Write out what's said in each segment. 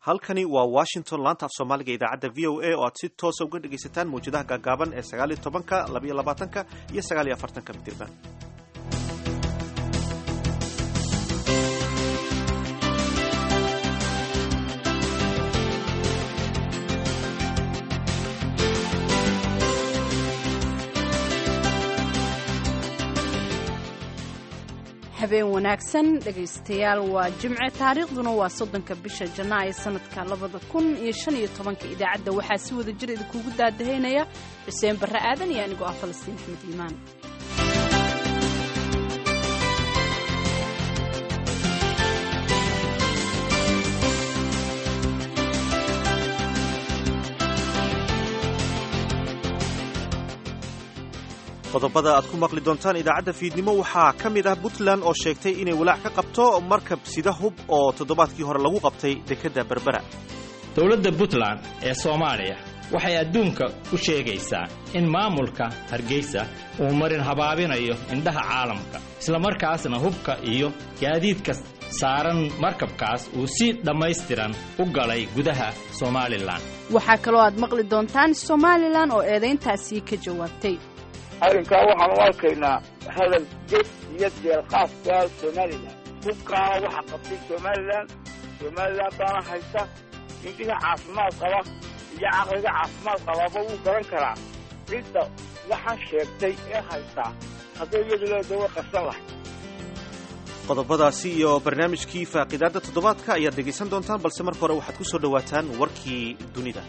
halkani waa washington laanta af soomaaliga idaacadda v o a oo aad si toosa uga dhegaysataan mawjadaha gaagaaban ee sagaaliyo tobanka labayo labaatanka iyo sagaaliyo afartanka mitirban habeen wanaagsan dhegaystayaal waa jimce taariikhduna waa soddonka bisha janaayo sanadka labada kun iyo shan iyo tobanka idaacadda waxaa si wada jir idinkuugu daadahaynaya xuseen barre aadan iyo anigoo ah falastiin axmed iimaan qodobada aad ku maqli doontaan idaacadda fiidnimo waxaa ka mid ah puntland oo sheegtay inay walaac ka qabto markab sida hub oo toddobaadkii hore lagu qabtay dekedda berbera dowladda puntland ee soomaaliya waxay adduunka u sheegaysaa in maamulka hargeysa uu marin habaabinayo indhaha caalamka islamarkaasna hubka iyo gaadiidka saaran markabkaas uu si dhammaystiran u galay gudaha somalilan waxaa kaloo aad maqli doontaan somalilan oo eedayntaasii ka jawaabtay arrinkaa waxaan u arkaynaa hadal jed iyo deelqaafka somalilan hubkaana waxa qabtay somalilan somalilan baana haysta indhiga caafimaad qaba iyo caqliga caafimaad qabaaba wuu garan karaa cidda waxaan sheegtay ee haystaa hadday iyadu leeda way qarsan lahay qodobadaasi iyo barnaamijkii faaqidaadda toddobaadka ayaad dhegaysan doontaan balse marka hore waxaad ku soo dhowaataan warkii dunida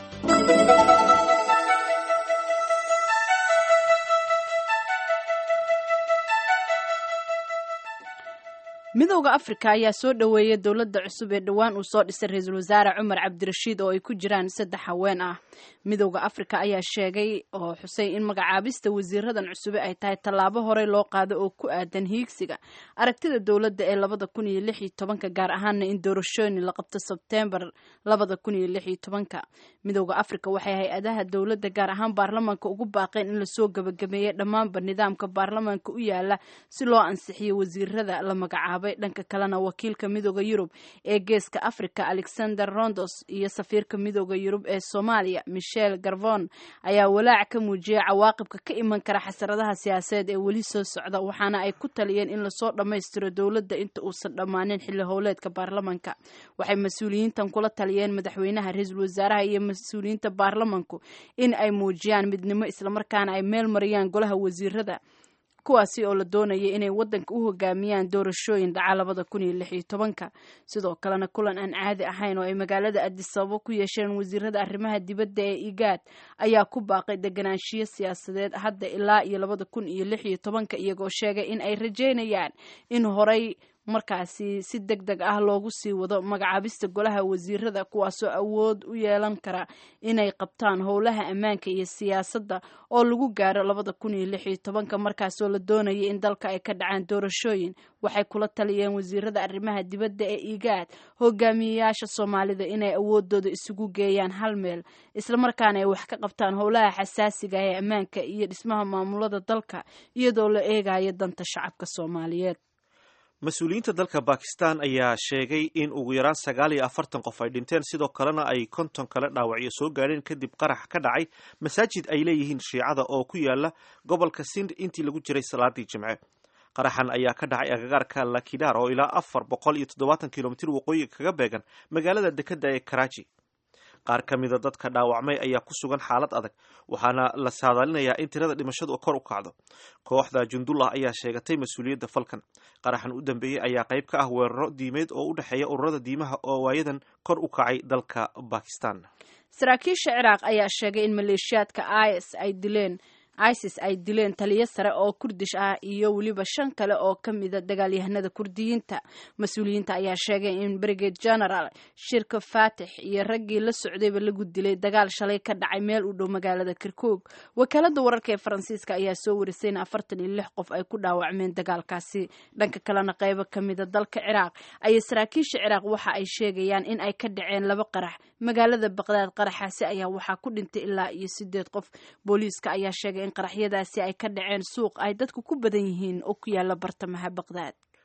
midowda afrika ayaa soo dhoweeyay dowladda cusub ee dhowaan uu soo dhisay ra-iisul wasaare cumar cabdirashiid oo ay ku jiraan saddex haween ah midowda afrika ayaa sheegay oo xusay in magacaabista wasiiradan cusube ay tahay tallaabo horey loo qaado oo ku aadan hiigsiga aragtida dowladda ee labada kun iyo lix iyo tobanka gaar ahaana in doorashooyin la qabto sebtembar labada kun iyo lix iyo tobanka midowda afrika waxay hay-adaha dowladda gaar ahaan baarlamaanka ugu baaqeen in lasoo gabagabeeyey dhammaanba nidaamka baarlamaanka u yaala si loo ansixiyo wasiirada la magacaabo dhanka kalena wakiilka midooda yurub ee geeska africa alexander rondos iyo safiirka midooda yurub ee soomaaliya michel garvon ayaa walaac ka muujiyay cawaaqibka ka iman kara xasaradaha siyaasadeed ee weli soo socda waxaana ay ku taliyeen in lasoo dhammaystiro dowladda inta uusan dhammaanin xilli howleedka baarlamanka waxay mas-uuliyiintan kula taliyeen madaxweynaha ra-iisul wasaaraha iyo mas-uuliyiinta baarlamanku in ay muujiyaan midnimo islamarkaana ay meel mariyaan golaha wasiirada kuwaasi oo la doonayay inay waddanka u hogaamiyaan doorashooyin dhaca labada kun iyo lix iyo tobanka sidoo kalena kulan aan caadi ahayn oo ay magaalada adisababo ku yeesheen wasiirada arrimaha dibadda ee igaad ayaa ku baaqay deganaanshiyo siyaasadeed hadda ilaa iyo labada kun iyo lix iyo tobanka iyagoo sheegay in ay rajeynayaan in horey markaasi si deg deg ah loogu sii wado magacaabista golaha wasiirada kuwaasoo awood u yeelan kara inay qabtaan howlaha ammaanka iyo siyaasadda oo lagu gaaro labada kun iyo lix iyo tobanka markaasoo la doonayay in dalka ay ka dhacaan doorashooyin waxay kula taliyeen wasiirada arrimaha dibadda ee igaad hogaamiyeyaasha soomaalida inay awoodooda isugu geeyaan hal meel islamarkaana ay wax ka qabtaan howlaha xasaasiga ee ammaanka iyo dhismaha maamulada dalka iyadoo la eegayo danta shacabka soomaaliyeed mas-uuliyiinta dalka bakistan ayaa sheegay in ugu yaraan sagaal iyo afartan qof ay dhinteen sidoo kalena ay konton kale dhaawacyo soo gaadheen kadib qarax ka dhacay masaajid ay leeyihiin shiicada oo ku yaala gobolka sind intii lagu jiray salaadii jimce qaraxan ayaa ka dhacay agagaarka lakidar oo ilaa afar boqol iyo toddobaatan kilomitir waqooyiga kaga beegan magaalada dekedda ee karachi qaar ka mida dadka dhaawacmay ayaa ku sugan xaalad adag waxaana la saadaalinayaa in tirada dhimashadu kor u kacdo kooxda jundullah ayaa sheegatay mas-uuliyadda falkan qaraxan u dambeeyey ayaa qayb ka ah weeraro diimeed oo u dhexeeya ururada diimaha oo waayadan kor u kacay dalka bakistan saraakiisha ciraaq ayaa sheegay in maleeshiyaadka is ay dileen isis ay dileen taliyo sare oo kurdish ah iyo weliba shan kale oo ka mida dagaalyahanada kurdiyiinta mas-uuliyiinta ayaa sheegay in brigade general shirka faatix iyo raggii la socdayba lagu dilay dagaal shalay ka dhacay meel u dhow magaalada kirkoog wakaalada wararka ee faransiiska ayaa soo warisay in afartan iyo lix qof ay ku dhaawacmeen dagaalkaasi dhanka kalena qaybo ka mida dalka ciraaq ayay saraakiisha ciraaq waxa ay sheegayaan in ay ka dhaceen laba qarax magaalada baqdaad qaraxaasi ayaa waxaa ku dhintay ilaa iyo sideed qof booliiska ayaa sheegay in qaraxyadaasi ay ka dhaceen suuq ay dadku ku badan yihiin oo ku yaala bartamaha baqdaad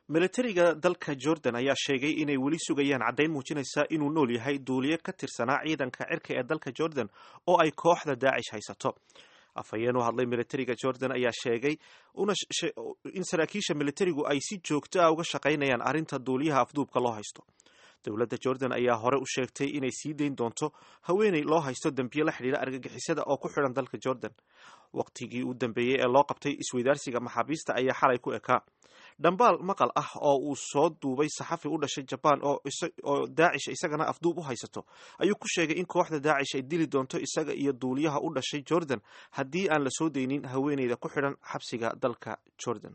milatariga dalka jordan ayaa sheegay inay weli sugayaan caddayn muujinaysa inuu nool yahay duuliye ka tirsanaa ciidanka cirka ee dalka jordan oo ay kooxda daacish haysato afhayeen u hadlay milatariga jordan ayaa sheegay in saraakiisha militarigu ay si joogto ah uga shaqaynayaan arrinta duuliyaha afduubka loo haysto dowladda jordan ayaa hore u sheegtay inay sii dayn doonto haweeney loo haysto dembiye la xidhiira argagixisada oo ku xidhan dalka jordan waqtigii u dambeeyey ee loo qabtay isweydaarsiga maxaabiista ayaa xalay ku ekaa dhambaal maqal ah oo uu soo duubay saxafi u dhashay jabaan oo daacish isagana afduub u haysato ayuu ku sheegay in kooxda daacish ay dili doonto isaga iyo duuliyaha u dhashay jordan haddii aan la soo daynin haweeneyda ku xidhan xabsiga dalka jordan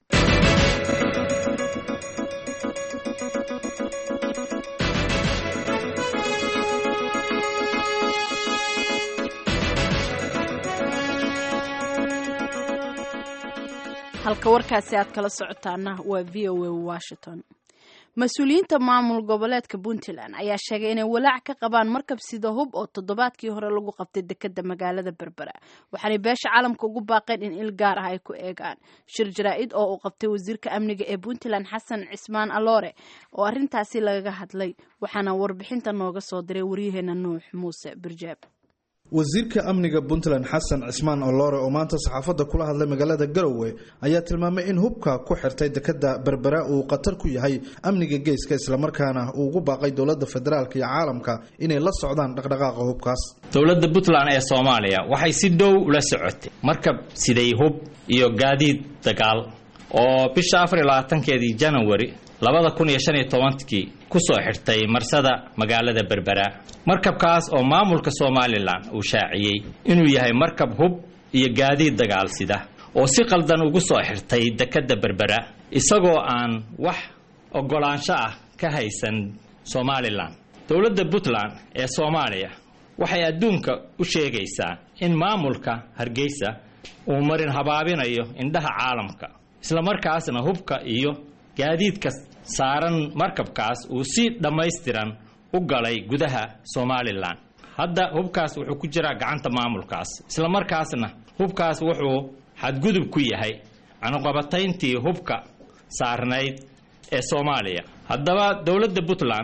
halka warkaasi aad kala socotaana waa v o a washington mas-uuliyiinta maamul goboleedka puntland ayaa sheegay inay walaac ka qabaan markab sida hub oo toddobaadkii hore lagu qabtay dekeda magaalada berbera waxaanay beesha caalamka ugu baaqeen in il gaar ah ay ku eegaan shir jaraa-id oo uu qabtay wasiirka amniga ee puntland xasan cismaan aloore oo arrintaasi lagaga hadlay waxaana warbixinta nooga soo diray waryaheena nuux muuse birjaab wasiirka amniga puntland xasan cismaan oloore oo maanta saxaafadda kula hadlay magaalada garowe ayaa tilmaamay in hubka ku xirtay dekeda berbera uu khatar ku yahay amniga geeska islamarkaana uu ugu baaqay dowladda federaalk iyo caalamka inay la socdaan dhaqdhaqaaqa hubkaas dowladda puntland ee soomaaliya waxay si dhow ula socotay markab siday hub iyo gaadiid dagaal oo bisha afar iyo labaatankeedii janawari labada kun iyo shan iyo tobankii kusoo xirtay marsada magaalada berbera markabkaas oo maamulka somalilan uu shaaciyey inuu yahay markab hub iyo gaadiid dagaal sida oo si qaldan ugu soo xirtay dekadda berbera isagoo aan wax oggolaansho ah ka haysan somalilan dowladda puntland ee soomaaliya waxay adduunka u sheegaysaa in maamulka hargeysa uu marin habaabinayo indhaha caalamka islamarkaasna hubka iyo gaadiidka saaran markabkaas uu si dhammaystiran u galay gudaha somalilan hadda hubkaas wuxuu ku jiraa gacanta maamulkaas islamarkaasna hubkaas wuxuu xadgudub ku yahay canuqabatayntii hubka saarnayd ee soomaaliya haddaba dowladda puntland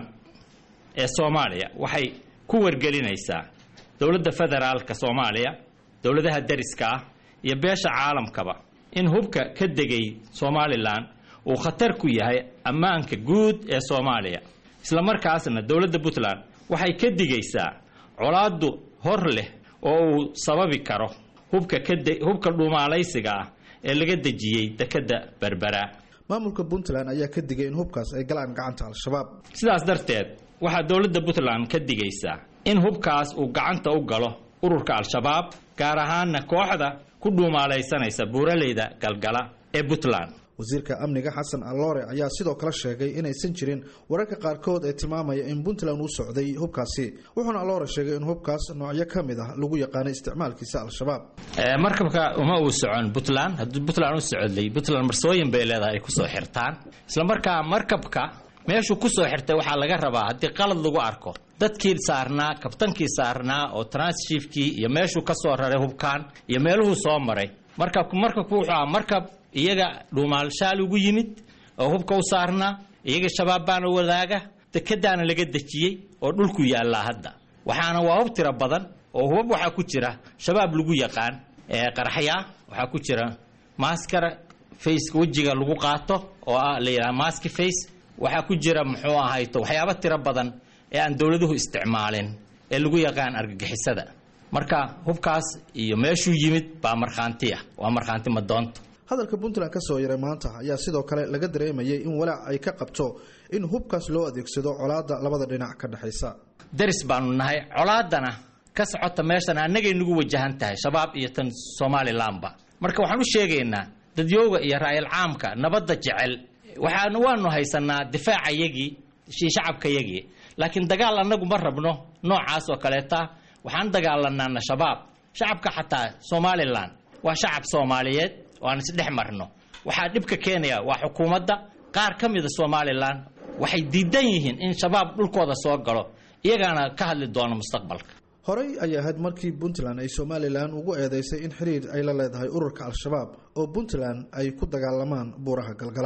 ee soomaaliya waxay ku wargelinaysaa dowladda federaalka soomaaliya dowladaha dariska ah iyo beesha caalamkaba in hubka ka degay somalilan uu khatar ku yahay ammaanka guud ee soomaaliya islamarkaasna dowladda puntland waxay ka digaysaa colaadu hor leh oo uu sababi karo hubka hubka dhuumaalaysiga ah ee laga dejiyey dekadda berbera maamulka puntland ayaa ka digay in hubkaas ay galaan gacanta al-shabaab sidaas darteed waxaa dowladda puntland ka digaysaa in hubkaas uu gacanta u galo ururka al-shabaab gaar ahaana kooxda ku dhuumaalaysanaysa buuraleyda galgala ee puntland wasiirka amniga xasan aloore ayaa sidoo kale sheegay inaysan jirin wararka qaarkood ee tilmaamaya in puntland uu socday hubkaasi wuxuuna aloore sheegay in hubkaas noocyo ka mid ah lagu yaqaanay isticmaalkiisa al-shabaab markabka uma uu socon puntland haddii puntland u socday puntland marsooyin bay leedahay ay kusoo xirtaan islamarkaa markabka meeshuu kusoo xirtay waxaa laga rabaa haddii qalad lagu arko dadkii saarnaa kabtankii saarnaa oo transshifkii iyo meeshuu ka soo raray hubkaan iyo meeluhuu soo maray markabku markabku wuxuu aha markab iyaga dhuumaalshaal ugu yimid oo hubka u saarnaa iyaga shabaab baana wadaaga dekadaana laga dejiyey oo dhulku yaallaa hadda waxaana waa hub tiro badan oo hubab waxaa ku jira shabaab lagu yaqaan qaraxyaa waxaa ku jira maaskara faceka wejiga lagu qaato oo ah la yidhaha maski face waxaa ku jira muxuu ahayto waxyaabo tiro badan ee aan dowladuhu isticmaalin ee lagu yaqaan argagixisada marka hubkaas iyo meeshuu yimid baa markhaantiya waa markhaanti madoonta hadalka puntland ka soo yaray maanta ayaa sidoo kale laga dareemayay in walaac ay ka qabto in hubkaas loo adeegsado colaadda labada dhinac ka dhexaysa daris baanu nahay colaadana ka socota meeshan annagay nagu wajahan tahay shabaab iyo tan somalilanba marka waxaan u sheegaynaa dadyooga iyo raayal caamka nabadda jecel waxaan waanu haysanaa difaaca yagii shacabka yagii laakiin dagaal annagu ma rabno noocaas oo kaleeta waxaan dagaalanaana shabaab shacabka xataa somalilan waa shacab soomaaliyeed oo aan isdhex marno waxaa dhibka keenaya waa xukuumadda qaar ka mida somalilan waxay diidan yihiin in shabaab dhulkooda soo galo iyagaana ka hadli doono mustaqbalka horey ayay ahayd markii puntland ay somalilan ugu eedeysay in xiriir ay la leedahay ururka al-shabaab oo puntland ay ku dagaalamaan buuraha galgala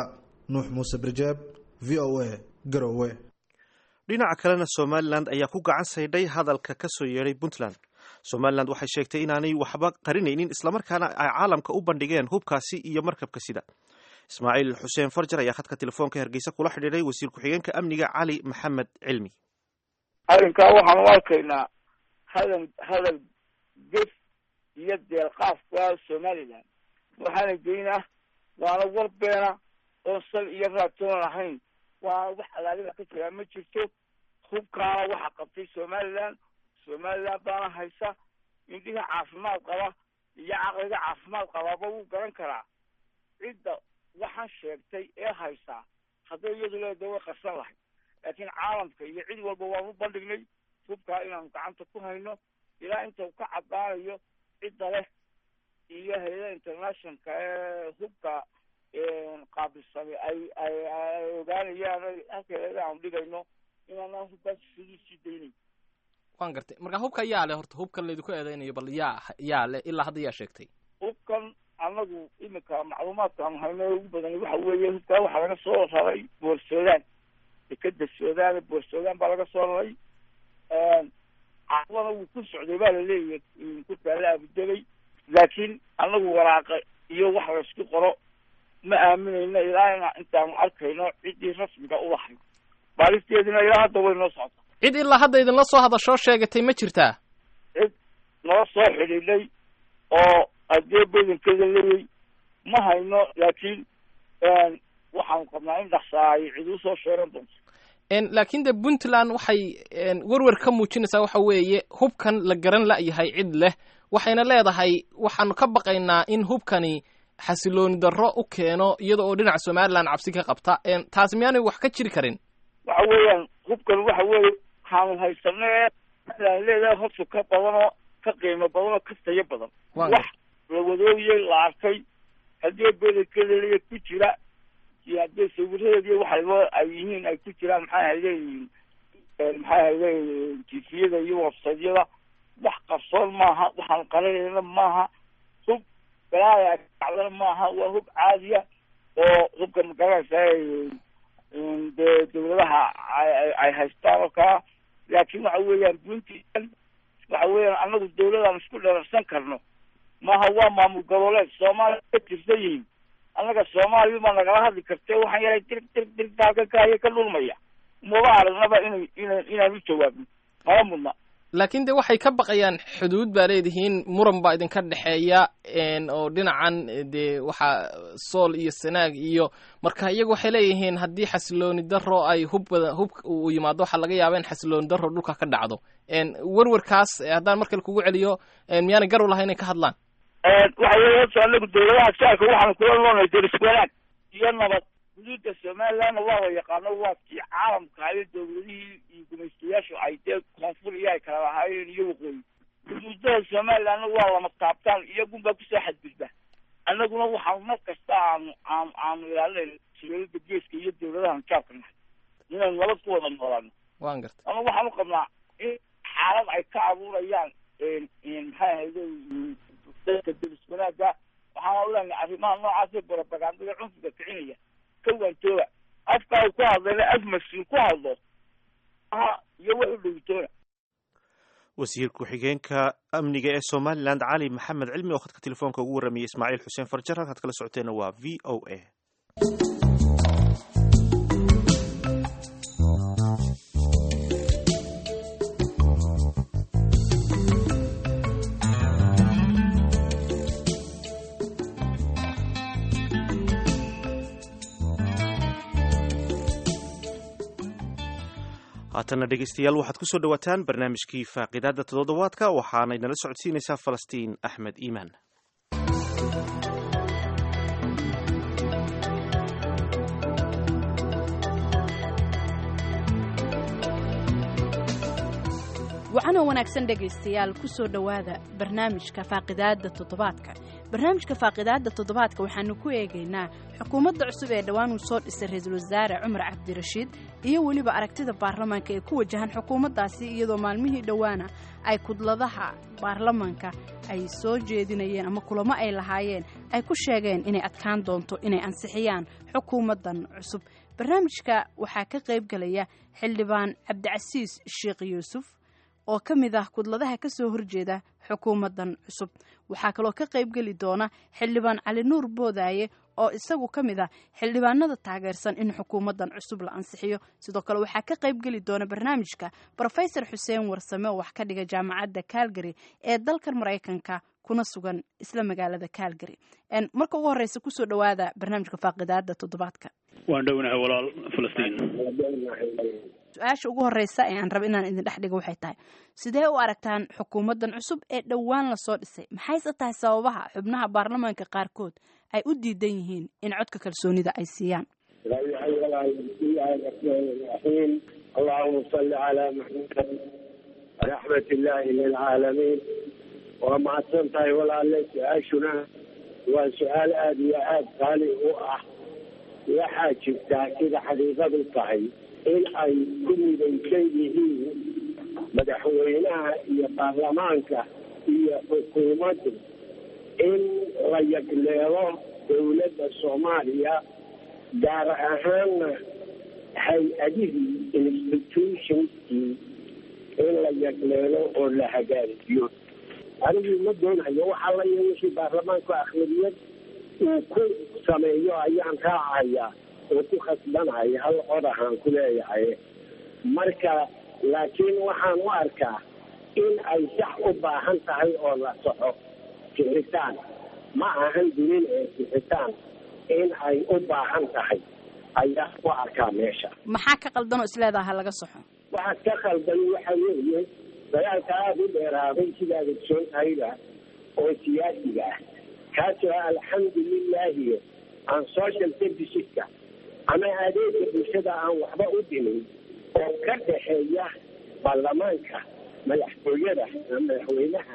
nuux muuse birjaab v o a garowe dhinaca kalena somalilan ayaa ku gacan saydhay hadalka ka soo yeedhay puntland somalilan waxay sheegtay inaanay waxba qarinaynin islamarkaana ay caalamka u bandhigeen hubkaasi iyo markabka sida ismaaciil xuseen farjar ayaa khadka telefoonka hargeysa kula xidhiidhay wasiir ku-xigeenka amniga cali maxamed cilmi arrinkaa waxaan u arkaynaa hadal hadal gef iyo deelqaafka somalilan waxaana geynaa waana war beena oon sal iyo raatoon ahayn waana wax alaaliba ka jiraa ma jirto hubkaana waxa qabtay somalilan somalilan baana haysa indhiga caafimaad qaba iyo caqliga caafimaad qabaaba wuu garan karaa cidda waxaan sheegtay ee haysaa hadday iyadu leeda way qarsan lahayd laakiin caalamka iyo cid walba waan u bandhignay hubkaa inaanu gacanta ku hayno ilaa inta uu ka caddaanayo cidda leh iyo hay-ada internationalka ee hubka qaabilsamay ay ay ay ogaanayaan halkeeda aanu dhigayno inaanaan hubkaas sidii sii daynayn waan gartay marka hubka yaa leh horta hubkan laydinku eedeynayo bal yaa yaa leh ilaa hadda yaa sheegtay hubkan anagu iminka macluumaadka aanu hayno ugu badan waxa weeye hubkaa waxaa laga soo raray boorsoodaan dekeda suudaan boorsoodaan baa laga soo raray caqlana wuu ku socday baa laleeyahay ku taala abudabay laakiin anagu waraaqa iyo wax laysku qoro ma aaminayno ilaa ina intaanu arkayno ciddii rasmiga u lahayd baalisteedina ilaa hadda way noo socota cid ilaa hadda idinla soo hadashoo sheegatay ma jirtaa cid noo soo xidhiidhay oo adee badankeeda leeyay ma hayno laakiin waxaanu qabnaa in dhaksaa ay cid usoo sheegan doonto laakiin de puntland waxay werwer ka muujinaysaa waxa weeye hubkan la garan la'yahay cid leh waxayna leedahay waxaanu ka baqaynaa in hubkani xasilooni darro u keeno iyada oo dhinaca somalilan cabsi ka qabta taasi miyaanay wax ka jiri karin waxa weeyaan hubkan waxa weeye waxaanu haysanee aan leedahay horta ka badan oo ka qiimo badan oo ka tayo badan wax la wadooyey la arkay haddii bedelkeeda ku jira iyo haddii sawiradeedi waxayba ay yihiin ay ku jiraan maxay hayleeyihiin maxay hayleeyihiin tifiyada iyo websaydyada wax qarsoon maaha waxaan qarinayna maaha hub galaaya kacdana maaha waa hub caadiya oo hubka magaranaysa dee dawladaha ay haystaan oo kaa laakiin waxa weeyaan puntland waxa weeyaan anagu dawladaan isku dherarsan karno maaha waa maamul goboleed soomaaliya ka tirsan yihiin annaga soomaaliya baa nagala hadli kartee waxaan yaray dirig dirig dirigta halka kaaya ka dhulmaya maba aragnaba inay ina inaan u jawaabno mala mudna laakiin de waxay ka baqayaan xuduud baa leedihiin muran baa idinka dhexeeya oo dhinacan dee waxaa sool iyo sanaag iyo marka iyagu waxay leeyihiin haddii xasilooni daro ay hub bada hub uu yimaado waxaa laga yaaba in xasilooni daro dhulka ka dhacdo werwerkaas haddaan markale kugu celiyo miyaanay gar u lahay inay ka hadlaan waxa weeye horta anagu dawladaha shacabka waxaanu kula noolnahay deris wanaag iyo nabad xuduudda somalilandna waa la yaqaano waa kii caalamka iyo dawladihii iyo gumaystayaashu ay dee koonfur iyo ay kala lahaayeen iyo waqooyi xuduudada somalilandna waa lama taabtaan iyagunbaa kusoo xadgudba annaguna waxaanu mar kasta aanu aanu aanu ilaalinayna sirooyada geeska iyo dawladahan jaabka nahay inaynu nabad ku wada noolaano waan gartay ama waxaanu qabnaa in xaalad ay ka abuurayaan maxay ahayde dadka deris wanaaga waxaana uleenahay arrimaha noocaasee barabagandada cunfiga kicinaya ka waantooba afkaa uu ku hadlayna af mas-uul ku hadlo aha iyo wax u dhowitoona wasiir ku-xigeenka amniga ee somalilan cali maxamed cilmi oo khadka telefoonka ugu warramayay ismaaciil xuseen farjar halkaad kala socoteena waa v o a haatana dhegeystayaal waxaad ku soo dhowaataan barnaamijkii faaqidaada toddobaadka waxaanay nala socodsiinaysaa falastiin axmed iimaan wacanoo wanaagsan dhegaystayaal ku soo dhowaada barnaamijka faaqidaada toddobaadka barnaamijka faaqidaada toddobaadka waxaanu ku eegaynaa xukuumadda cusub ee dhowaan uu soo dhisay ra-iisul wasaare cumar cabdirashiid iyo weliba aragtida baarlamaanka ee ku wajahan xukuumaddaasi iyadoo maalmihii dhowaana ay kudladaha baarlamaanka ay soo jeedinayeen ama kulamo ay lahaayeen ay ku sheegeen inay adkaan doonto inay ansixiyaan xukuumaddan cusub barnaamijka waxaa ka qayb galaya xildhibaan cabdicasiis sheekh yuusuf oo ka mid ah kudladaha ka soo horjeeda xukuumaddan cusub waxaa kaloo ka qayb geli doona xildhibaan cali nuur boodaaye oo isagu ka mid ah xildhibaanada taageersan in xukuumaddan cusub la ansixiyo sidoo kale waxaa ka qayb geli doona barnaamijka brofesor xuseen warsame oo wax ka dhiga jaamacadda calgary ee dalkan maraykanka kuna sugan isla magaalada calgary marka ugu horeysa kusoo dhawaada barnaamijka faaqidaada toddobaadka waan dhownahay walaal falastiin su-aasha ugu horeysa ee aan raba inaan idin dhex dhigo waxay tahay sidee u aragtaan xukuumaddan cusub ee dhowaan lasoo dhisay maxayse tahay sababaha xubnaha baarlamaanka qaarkood ay u diidan yihiin in codka kalsoonida ay siiyaan bismillahi allahuma salli calaa maxamed raxmat illaahi lilcaalamiin waa mahadsan tahay walaale su-aashuna waa su-aal aada iyo aada qaali u ah waxaa jirtaa sida xaqiiqadu tahay in ay ku midaysan yihiin madaxweynaha iyo baarlamaanka iyo xukuumaddu in la yagleelo dowladda soomaaliya gaar ahaanna hay-adihii institutionkii in la yagleelo oo la hagaajiyo anigu ma doonayo waxaa la yeeshii baarlamaanku akhlabiyad uu ku sameeyo ayaan raacayaa oo ku khasbanaya hal cod ahaan ku leeyahay marka laakiin waxaan u arkaa in ay sax u baahan tahay oo la soxo sixitaan ma ahan dunin ee sixitaan in ay u baahan tahay ayaa u arkaa meesha maxaa ka qaldan oo isleedaha laga soxo waxaa ka khaldan waxa weeye dagaalka aada u dheeraaday sidaad ogsoon tahayba oo siyaasiga ah kaasoo alxamdulilahi aan social serviceska ama adeega bulshada aan waxba u dhimin oo ka dhexeeya baarlamaanka madaxtooyada madaxweynaha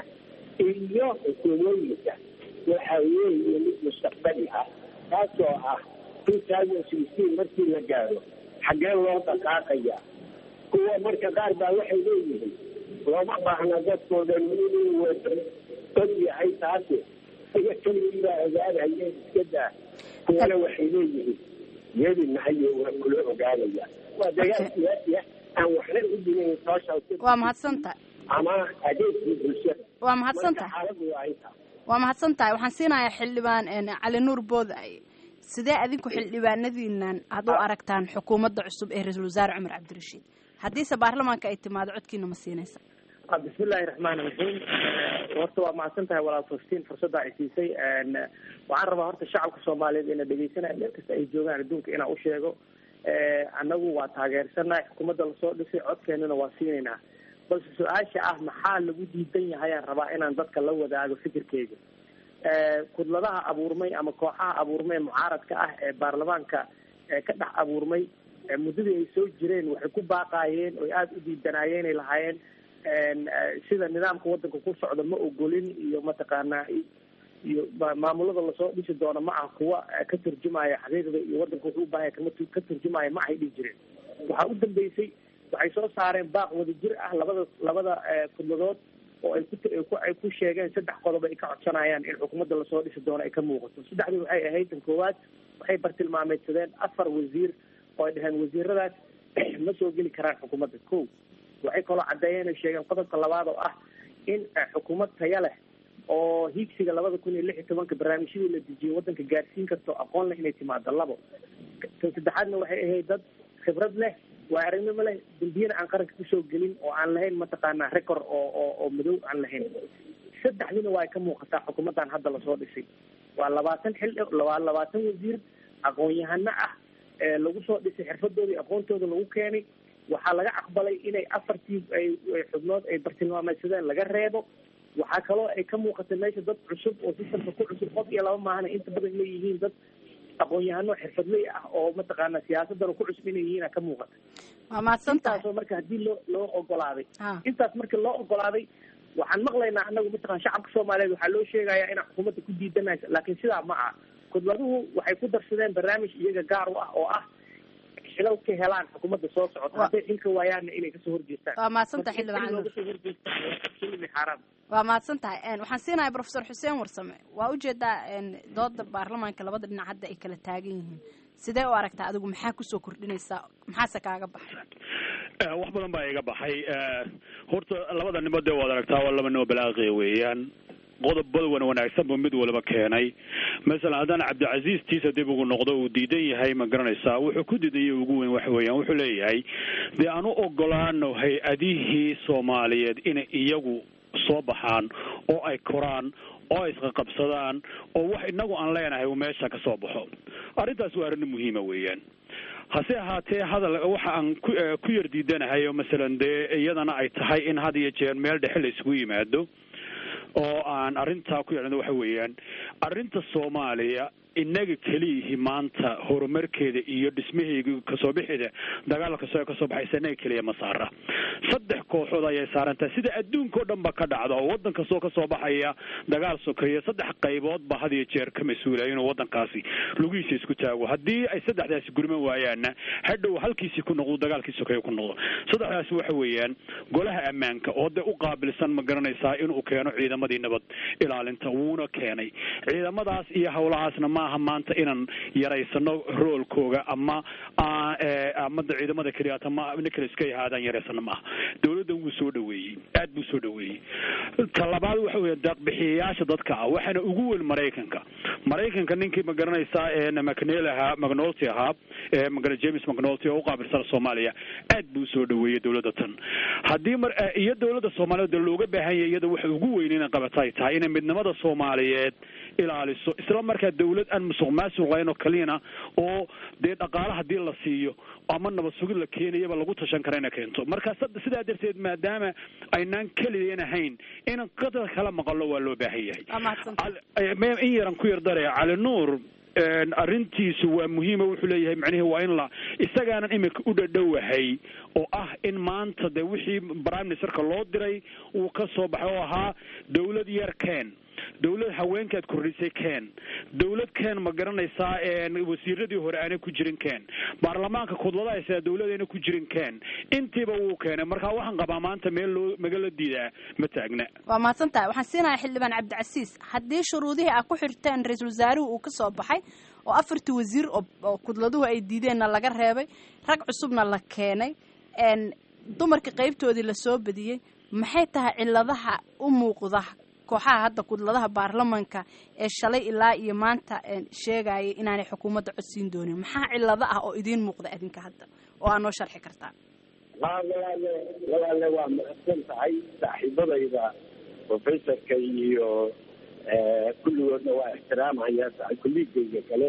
iyo xukuumooyinka waxa weeye mid mustaqbali ah kaasoo ah two thousand sixteen markii la gaaro xaggee loo dhaqaaqaya kuwa marka qaar baa waxay leeyihiin looma baahna dadkooda inuu wada og yahay taasi iga keligii baa ogaanaya iska daa kuwana waxay leeyihiin yeedi mahayo waa kula ogaanaya waa dagaal siyaasi ah aan waxna u dhimayn social waa mahadsan tahay ama adeegkii bulshada waa mahadsan tahay xaaladu waa intaa waa mahadsan tahay waxaan siinayaa xildhibaan cali nuur booday sidee adinku xildhibaanadiinan aad u aragtaan xukuumadda cusub ee ra-iisul wasaare cumar cabdirashiid haddiise baarlamaanka ay timaado codkiina ma siinaysa bismillahi raxmaani raxiim horta waa mahadsan tahay walaal falastiin fursadda ay siisay waxaan rabaa horta shacabka soomaaliyeed ina dhegeysanaya meel kasta ay joogaan adduunka inaan u sheego annagu waa taageersannahay xukuumadda lasoo dhisay codkeenana waa siinaynaa balse su-aasha ah maxaa lagu diidan yahay aan rabaa inaan dadka la wadaago fikirkeyga kudladaha abuurmay ama kooxaha abuurmay mucaaradka ah ee baarlamaanka ka dhex abuurmay muddadii ay soo jireen waxay ku baaqaayeen oy aada u diidanaayeen ay lahaayeen sida nidaamka wadanka ku socda ma ogolin iyo mataqaanaa iyo maamulada lasoo dhisi doono ma ah kuwa ka turjumaya xaqiiqda iyo wadanka wuxuu ubahanya kama ka turjumaya ma ahay dhihi jireen waxaa u dambeysay waxay soo saareen baaq wadajir ah labada labada kudladood oo ay ku ay ku sheegeen saddex qodob ay ka codsanayaan in xukuumadda lasoo dhisi doono ay ka muuqato saddexdii waxay ahayd tan koowaad waxay bartilmaameydsadeen afar wasiir oo ay dhaheen wasiiradaas ma soo geli karaan xukuumadda ko waxay kaloo caddeeyeen ay sheegeen qodobka labaad oo ah in xukuumad taya leh oo hiigsiga labada kun iyo lix iyo tobanka barnaamijyadii la dejiyay wadanka gaarsiin karto aqoon leh inay timaado labo tan saddexaadna waxay ahayd dad khibrad leh waa aragnimo leh dambiyana aan qaranka kusoo gelin oo aan lahayn mataqaanaa record oo oo oo madow aan lahayn saddexdiina waa ay ka muuqataa xukuumaddan hadda lasoo dhisay waa labaatan xil waa labaatan wasiir aqoon-yahano ah ee lagu soo dhisay xirfadooda iyo aqoontooda lagu keenay waxaa laga aqbalay inay afartii ay xubnood ay bartilmaameysadeen laga reebo waxaa kaloo ay ka muuqatay meesha dad cusub oo sistamka ku cusub qof iyo laba maahana inta badan leeyihiin dad aqoon-yahano xirfadley ah oo mataqaana siyaasadana ku cusub inay yihiin ka muuqata waa mahadsan tahay intaasoo marka haddii loo loo ogolaaday intaas marka loo ogolaaday waxaan maqlaynaa anagu mataqan shacabka soomaaliyeed waxaa loo sheegayaa inaan xukuumadda ku diidanaysa laakiin sidaa ma aha khudbaduhu waxay ku darsadeen barnaamij iyaga gaar u ah oo ah xilal ka helaan xukuumadda soo socota hadday xilka waayaanna inay kasoo horjeestaan waa mahadsanta Marka in xildhibaan looga soo horjeestaan waa absolutely xaaraam waa mahadsan tahay Een, waxaan siinahay professor xuseen warsame waa ujeedaa een, dooda baarlamaanka labada dhinac hadda ay kala taagan yihiin sidee u aragtaa adigu maxaa kusoo kordhinaysaa maxaase kaaga baxay Eh, wax badan baa iga baxay Eh, horta labada nimo dee waad aragtaa waa laba nimo balaaqiya weeyaan qodobada wan wanaagsan buu mid waliba keenay masalan haddaan cabdicasiis tiisa dib ugu noqdo uu diidan yahay ma garanaysaa wuxuu ku diidaya ugu weyn waxa weeyaan wuxuu leeyahay dee aan u ogolaano hay-adihii soomaaliyeed inay iyagu soo baxaan oo ay koraan oo ay isqaqabsadaan oo wax inagu aan leenahay uu meesha ka soo baxo arrintaas waa arrin muhiima weeyaan hase ahaatee hadal waxa aan ku eh, ku yar diidanahay oo masalan dee iyadana ay tahay in had iyo jeer meel dhexe la isugu yimaado oo aan arrintaa ku yeelano waxa weeyaan arrinta soomaaliya inaga keliyihi maanta horumarkeeda iyo dhismaheega kasoo bixida dagaal kastoo kasoo baxaysa inaga keliya ma saara saddex kooxood ayay saarantahay sida adduunka oo dhan ba ka dhacda oo waddan kastoo kasoo baxaya dagaal sokeeya saddex qaybood ba had iyo jeer ka mas-uulaya inuu waddankaasi lugihiisa isku taago haddii ay saddexdaasi gurman waayaanna hadhow halkiisii ku noqdo dagaalkii sokeeya ku noqdo saddexdaasi waxa weeyaan golaha ammaanka oo dee u qaabilsan ma garanaysaa inuu keeno ciidamadii nabad ilaalinta wuuna keenay ciidamadaas iyo howlahaasna maaha maanta inaan yaraysano roolkooga ama aa- ee, amada ciidamada keliya ama kale iska ahaadaan yaraysano maaha dowladdan wuu soo dhaweeyey aad buu soo dhaweeyey ta labaad waxa weya deeqbixiyayaasha dadka ah waxaana ugu weyn maraykanka maraykanka ninkii ma garanaysaa ee macnel ahaa macnolty ahaa ee magara james macnolty oo u qaabilsan soomaaliya aad buu usoo dhaweeyey dowladda tan haddii mar eh, iyo dowladda soomaaliyeed dee looga baahan yahay iyada waxa ugu weyn inay qabata ay tahay inay midnimada soomaaliyeed ilaaliso isla markaa dowlad aan musuq maasuq lahayn oo kaliyana oo dee dhaqaale hadii la siiyo ama nabad sugid la keenayaba lagu tashan kara inay keento marka sad- sidaa darteed maadaama aynaan keliyan ahayn inaan qadar kala maqalo waa loo baahan yahay waa mahadsantahay Al- eh, me- in yaran ku yar daraya cali nuur een, arrintiisu waa muhiima wuxuu leeyahay macnihii waa in la isagaanan imika u dhadhowahay oo ah in maanta dee wixii prime ministerka loo diray uu ka soo baxay oo ahaa dowlad yar keen dowlad haweenkaad kordhisay keen dowlad keen ma garanaysaa een, wasiiradii hore aanay ku jirin keen baarlamaanka kudlada haysaa dowladayna ku jirin keen intiiba wuu keenay marka waxaan qabaa maanta meel loo magala diidaa ma taagna waa mahadsan tahay waxaan siinayaa xildhibaan cabdicasiis haddii shuruudihii aad ku xirteen ra-iisul wasaaruhu uu ka soo baxay oo afartii wasiir oo oo kudladuhu ay diideenna laga reebay rag cusubna la keenay een dumarka qaybtoodii lasoo badiyey maxay tahay ciladaha u muuqda kooxaha hadda kudladaha baarlamanka ee shalay ilaa iyo maanta een sheegaya inaanay xukuumadda codsiin doonin maxaa cilado ah oo idiin muuqda adinka hadda oo aad noo sharxi kartaa haa walaale walaale waa mahadsan tahay saaxiibadayda professorka iyo eh, kulligoodna waa ixtiraamaya tahay kulligeyga kale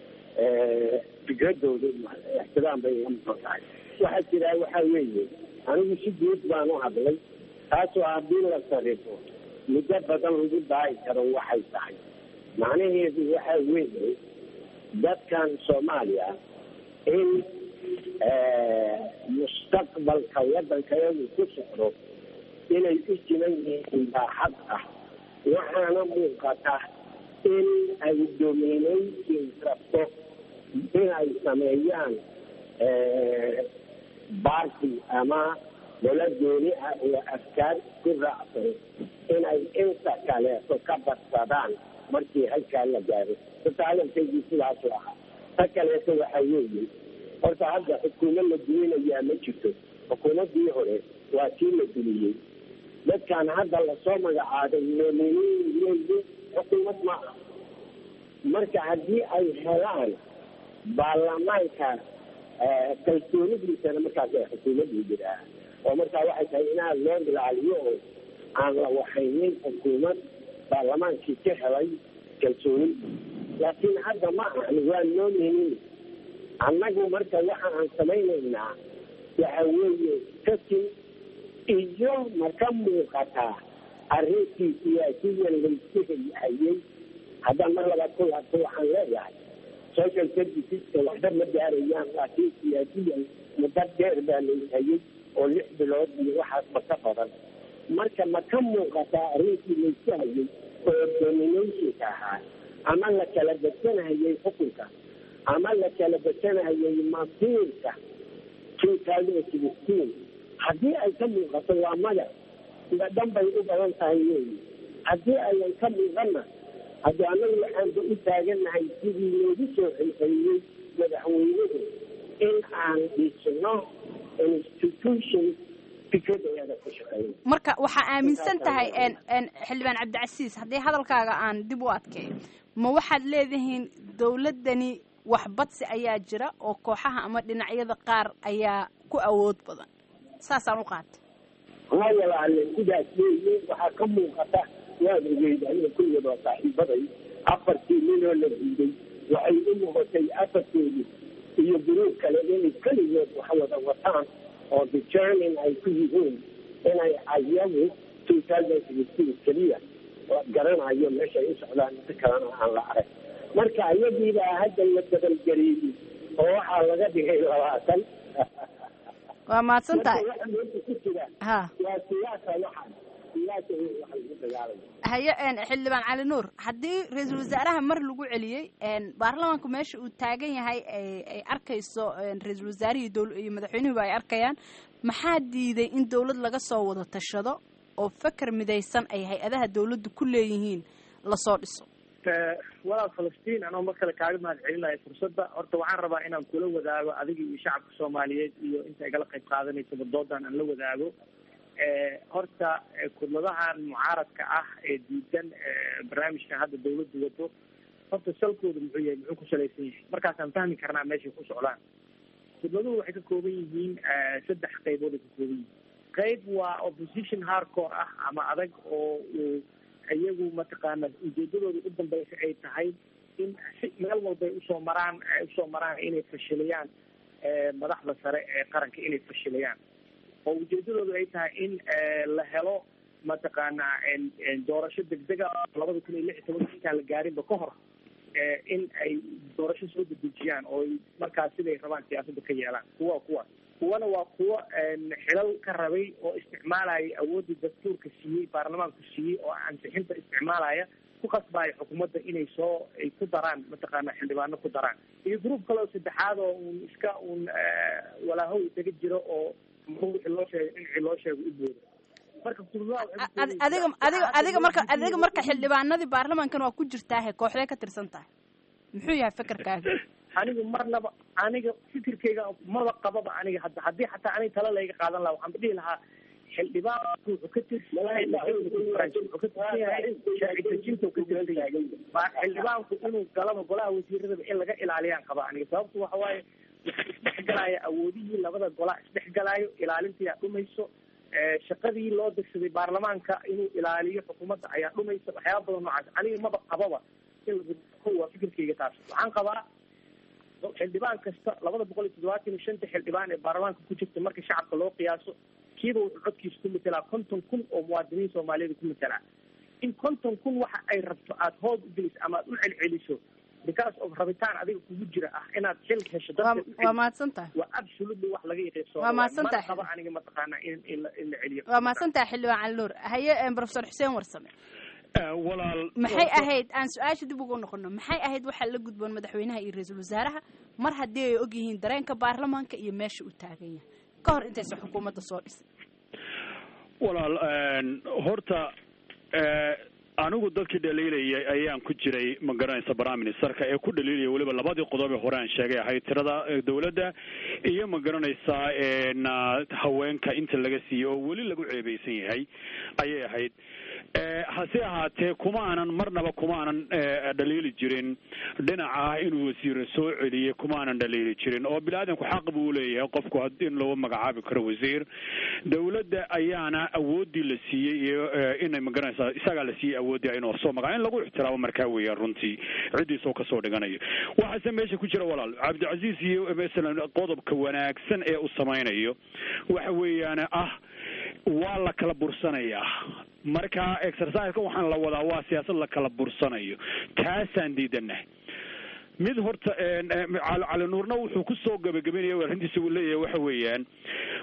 eh, fikradooda ixtiraam bay iga mudan tahay waxaa jira waxaa weeye anigu si guud baan u hadlay taasoo haddii la sarifo muddo badan lagu daayi karo waxay tahay macnaheedu waxaa weeye dadkan soomaaliya in eh, mustaqbalka waddankayadu ku socdo inay u jiran yihiin baa xad ah waxaana muuqata in ay dominaysin rabto inay sameeyaan eh, baarti ama dowlad gooni ah oo afkaar ku raacsan inay inta kaleeto ka badsadaan markii halkaa la gaaro horta hadalkaygii sidaasu ahaa ta kaleeto waxa weeye horta hadda xukuumad la duminayaa ma jirto xukuumaddii hore waa kii la duniyey dadkan hadda lasoo magacaabay nominiin xukuumad ma ah marka haddii ay helaan baarlamaanka eh, kalsoonidiisana markaas ay xukuumaddu jiraa oo markaa waxay tahay inaad loo ilaaliyo oo aan la waxaynin xukuumad baarlamaankii ka helay kalsooni laakiin hadda ma ahan waa nominin annagu marka waxa aan samaynaynaa waxa weeye kasin iyo ma ka muuqataa arrintii siyaasiyan laysu hayay haddaan mar labaad ku laabto waxaan leeyahay social serviceska waxba ma gaarayaan laakiin siyaasiyan muddo dheer baa layshayay oo lix bilood iyo waxaasba ka badan marka ma ka muuqataa arrintii laysu hayay oo dominationka ahaa ama la kala bedsanahayay xukunka ama la kala bedsanahayay masiirka two thousand sixteen haddii ay ka muuqato waa maya sida dhan bay u badan tahay weyi haddii ayan ka muuqanna haddii annagu waxaanba u taagannahay sidii loogu soo xilxeliyey madaxweynuhu in aan dhisno institution fikradeeda ku shaqeeyo marka waxaa aaminsan tahay xildhibaan cabdicasiis haddii hadalkaaga aan dib u adkeeyo ma waxaad leedihiin dowladdani waxbadsi ayaa jira oo kooxaha ama dhinacyada qaar ayaa ku awood badan saasaan u qaatay ha walaale sidaas weeye waxaa ka muuqata waan ogeyda aniga kulligood waa saaxiibaday afartii ninoo la diiday waxay u muuqatay afartoodii iyo guruub kale inay keligood wax wada wataan oo determin ay ku yihiin inay ayagu two thousand sixteen keliya garanayo meeshay u socdaan inta kalena aan la arag marka ayadiibaa hadda la dabalgareeyey oo waxaa laga dhigay labaatan waa mahadsan tahay waxa meesha ku jira ha waa siyaasa waxaan siyaasa wey waxa lagu dagaalaya haye xildhibaan cali nuur haddii ra-iisul wasaaraha mar lagu celiyey baarlamaanku meesha uu taagan yahay ay arkayso ra-iisul wasaarihii dowl iyo madaxweynuhuba ay arkayaan maxaa diiday in dowlad laga soo wada tashado oo feker midaysan ay hay-adaha dowladdu ku leeyihiin lasoo dhiso walaal falastiin anoo mar kale kaaga mahad celinayo fursadda horta waxaan rabaa inaan kula wadaago adiga iyo shacabka soomaaliyeed iyo inta igala qayb qaadanaysaba doodan aan la wadaago horta kudladahan mucaaradka ah ee diidan barnaamijkan hadda dawladdu wado horta salkooda muxuu yahay muxuu ku salaysan yahay markaasaan fahmi karnaa meeshay ku socdaan kudladuhu waxay ka kooban yihiin saddex qaybood ay ka kooban yihiin qayb waa opposition hardcore ah ama adag oo uu iyagu mataqaana ujeedadooda u dambeysa ay tahay in si meel walbay usoo maraan usoo maraan inay fashiliyaan madaxda sare ee qaranka inay fashiliyaan oo ujeedadoodu ay tahay in la helo mataqaana doorasho degdega labada kun iyo lix iyo tobanka intaan la gaarinba ka hor in ay doorasho soo dedejiyaan oo markaas siday rabaan siyaasadda ka yeelaan kuwa kuwaas kuwana waa kuwo xilal ka rabay oo isticmaalaya awooddii dastuurka siiyey baarlamaanku siiyey oo ansixinta isticmaalaya ku qasbaayo xukuumadda inay soo ay ku daraan mataqaana xildhibaano ku daraan iyo gruub kale oo saddexaad oo un iska un walaahow isaga jiro oo wixii loo sheegay dhinacii loo sheego u booda marka adiga adiga adiga marka adiga marka xildhibaanadii baarlamaankan waa ku jirtaahe kooxdee ka tirsan tahay muxuu yahay fekerkaaga aniga marnaba aniga fikirkayga maba qababa aniga hadda haddii xataa aniga tala layga qaadan lahaa waxaan dhihi lahaa xildhibaanku wuxuu ka tirsan yahay wuxuu ka tirsan yahay sharci dejinta ka tirsan yahay xildhibaanku inuu galaba golaha wasiiradaba in laga ilaaliyaan qaba aniga sababtu waxa waaye waxaa isdhexgalaya awoodihii labada golaa isdhexgalaayo ilaalintayaa dhumayso shaqadii loo degsaday baarlamaanka inuu ilaaliyo xukuumadda ayaa dhumaysa waxyaaba badan noocaas aniga maba qababa in waa fikirkayga taas waxaan qabaa xildhibaan kasta labada boqol iyo toddobaatan iyo shanta xildhibaan ee baarlamaanka ku jirta marka shacabka loo qiyaaso kiiba wuxuu codkiisa ku matelaa konton kun oo muwaadiniin soomaaliyeed ku matelaa in konton kun waxa ay rabto aada hood u geliso ama aada u celceliso because of rabitaan adiga kugu jira ah inaad xil hesho waa mahadsan tahay waa absolutely wax laga yaqiiso Waa mahadsan tahay. qaba aniga mataqaana in in la in la celiyo waa mahadsan tahay xildhibaan cali nuur haye professor xuseen warsame walaal maxay ahayd aan su-aasha dib ugu noqono maxay ahayd waxaa la gudboon madaxweynaha iyo ra-iisul wasaaraha mar haddii ay og yihiin dareenka baarlamaanka iyo meesha uu taagan yahay ka hor intaysan xukuumadda soo dhisay walaal horta anigu dadkii dhaliilayay ayaan ku jiray ma garanaysa prime ministerka ee ku dhaliilaya weliba labadii qodob ee hore aan sheegay ahayd tirada dawladda iyo ma garanaysaa na haweenka inta laga siiyey oo weli lagu ceebeysan yahay ayay ahayd hase ahaatee kuma aanan marnaba kuma aanan dhaliili jirin dhinaca ah inuu wasiire soo celiyey kuma aanan dhaliili jirin oo bini-aadanku xaq buu leeyahay qofku in loo magacaabi karo wasiir dawladda ayaana awoodii la siiyey iyo inay magaranaysaa isagaa la siiyey awoodii inuu soo magaca in lagu ixtiraamo markaa weeyaan runtii ciddiisoo kasoo dhiganayo waxaase meesha ku jira walaal cabdicasiis iyo masalan qodobka wanaagsan ee uu samaynayo waxa weeyaan ah waa la kala bursanayaa marka exerciseka waxaan la wadaa waa siyaasad la kala bursanayo taasaan diidanahay mid horta cali nuurna wuxuu kusoo gabagabaynaya arrintiisa uu leeyahay waxa weeyaan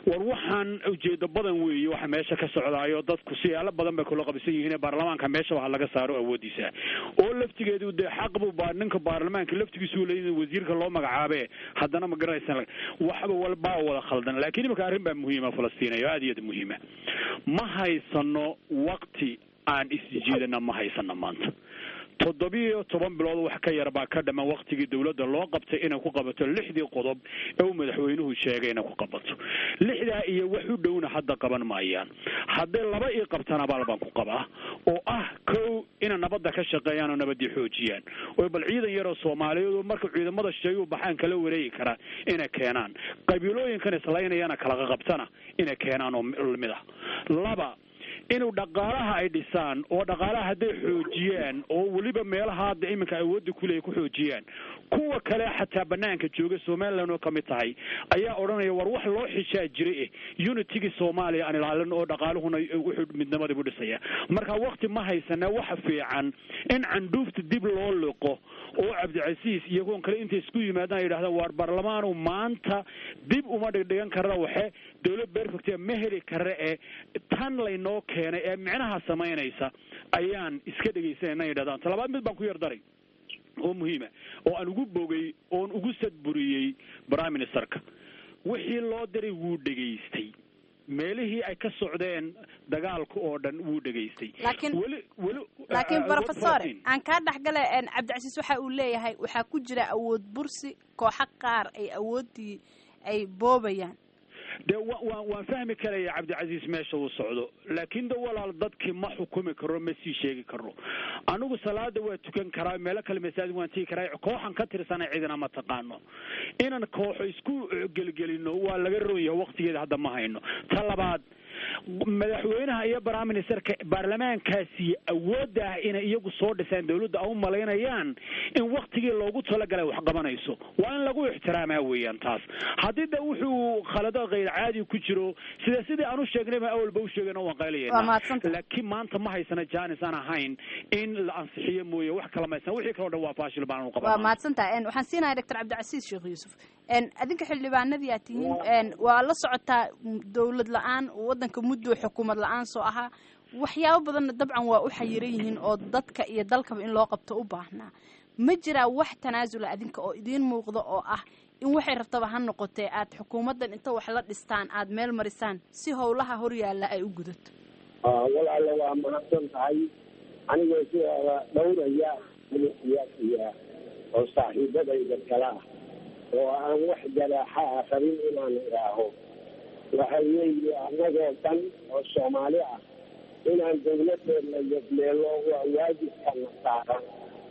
war waxaan ujeedo badan weeye waxa meesha ka socdaayo dadku siyaalo badan bay kula qabisan yihiin baarlamaanka meesha waxa laga saaro awoodiisa oo laftigeedu dee xaq buu baa ninka baarlamaanka laftigiisu leeyahay wasiirka loo magacaabe haddana ma garanaysan waxba walbaa wada khaldan laakiin imika arrin baa muhiima falastiinayo aad iyo aad muhiima ma haysano waqti aan isjeedana ma haysano maanta toddobiyo toban bilood wax ka yar baa ka dhaman waktigii dowladda loo qabtay inay ku qabato lixdii qodob ee uu madaxweynuhu sheegay inay ku qabato lixdaa iyo wax u dhowna hadda qaban maayaan hadday laba ii qabtana abaal baan ku qabaa oo ah kow inay nabadda ka shaqeeyaan oo nabadii xoojiyaan oo bal ciidan yaroo soomaaliyeed marka ciidamada sheegu baxaan kala wareegi karaa inay keenaan qabiilooyinkan islaynayana kala qabtana inay keenaan oo lamid ah laba inuu dhaqaalaha ay dhisaan oo dhaqaalaha hadday xoojiyaan oo weliba meelaha hadda iminka awoodda kuleeya ku xoojiyaan kuwa kale xataa banaanka jooga somaliland oo kamid tahay ayaa odhanaya war wax loo xishaa jiray eh unitigii soomaaliya aan ilaalin oo dhaqaaluhuna wuxuu midnimadii bu dhisaya marka wakti ma haysana waxa fiican in candhuufta dib loo liqo oo cabdicasiis iyo kuwan kale intay isku yimaadaan ay yidhahdaan waar baarlamaanu maanta dib uma dhigdhigan karna waxe dowlad berfectia ma heli karre ee tan laynoo keenay ee micnaha samaynaysa ayaan iska dhegaysanayna yidhahdaan talabaad mid baan ku yar daray oo muhiima oo aan ugu bogay oon ugu sadburiyey prime ministerka wixii loo diray wuu dhegaystay meelihii ay ka socdeen dagaalka oo dhan wuu dhegaystay laakiin weli weli laakiin uh, professor Falastiin. aan kaa dhexgale een, cabdicasiis waxa uu leeyahay waxaa ku jira awood bursi kooxo qaar ay awooddii ay boobayaan dee wa waan waan fahmi karaya cabdicasiis meesha uu socdo laakiin de walaal dadkii ma xukumi karo ma sii sheegi karo anigu salaada waa tukan karaa meelo kale masaajid waan tigi karaa kooxan ka tirsana cidina ma taqaano inaan kooxo isku gelgelino waa laga roon yahay waqtigeeda hadda ma hayno ta labaad madaxweynaha iyo prime ministerka baarlamaankaasi awoodda ah inay iyagu soo dhisaan dawladda a u malaynayaan in waktigii loogu talagalay wax qabanayso waa in lagu ixtiraamaa weeyaan taas haddii de wuxuu khalado kayr caadi ku jiro sida sidii aan u sheegnayba awalba u sheegayna waan Waa qaylayana mahadsantahay. laakiin maanta ma haysana jaanis aan ahayn in la ansixiyo mooye wax kala ma haysan wixii kaloo dhan waa faashil baan u waa qabana mahadsantahay een, waxaan siinayaa doctor cabdicasiis sheekh yuusuf een, adinka xildhibaanadii aad tihiin een, waa la socotaa m, dowlad la-aan waddanka muddo xukuumad la-aan soo ahaa waxyaabo badanna dabcan waa u xayiran yihiin oo dadka iyo dalkaba in loo qabto u baahnaa ma jiraa wax tanaasula adinka oo idiin muuqda oo ah in waxay rabtaba ha noqotee aad xukuumaddan inta wax la dhistaan aad meel marisaan si howlaha horyaalla ay u gudato Ah, walaale waa mahadsan tahay anigoo sidaada dhowraya siyaasiya oo saaxiibadayda kale ah oo aan wax jaraaxa ah rabin inaan idhaaho waxa weeye annagoo dhan oo soomaali ah inaan dawladeedna yadmeelo waa waajibkana saaran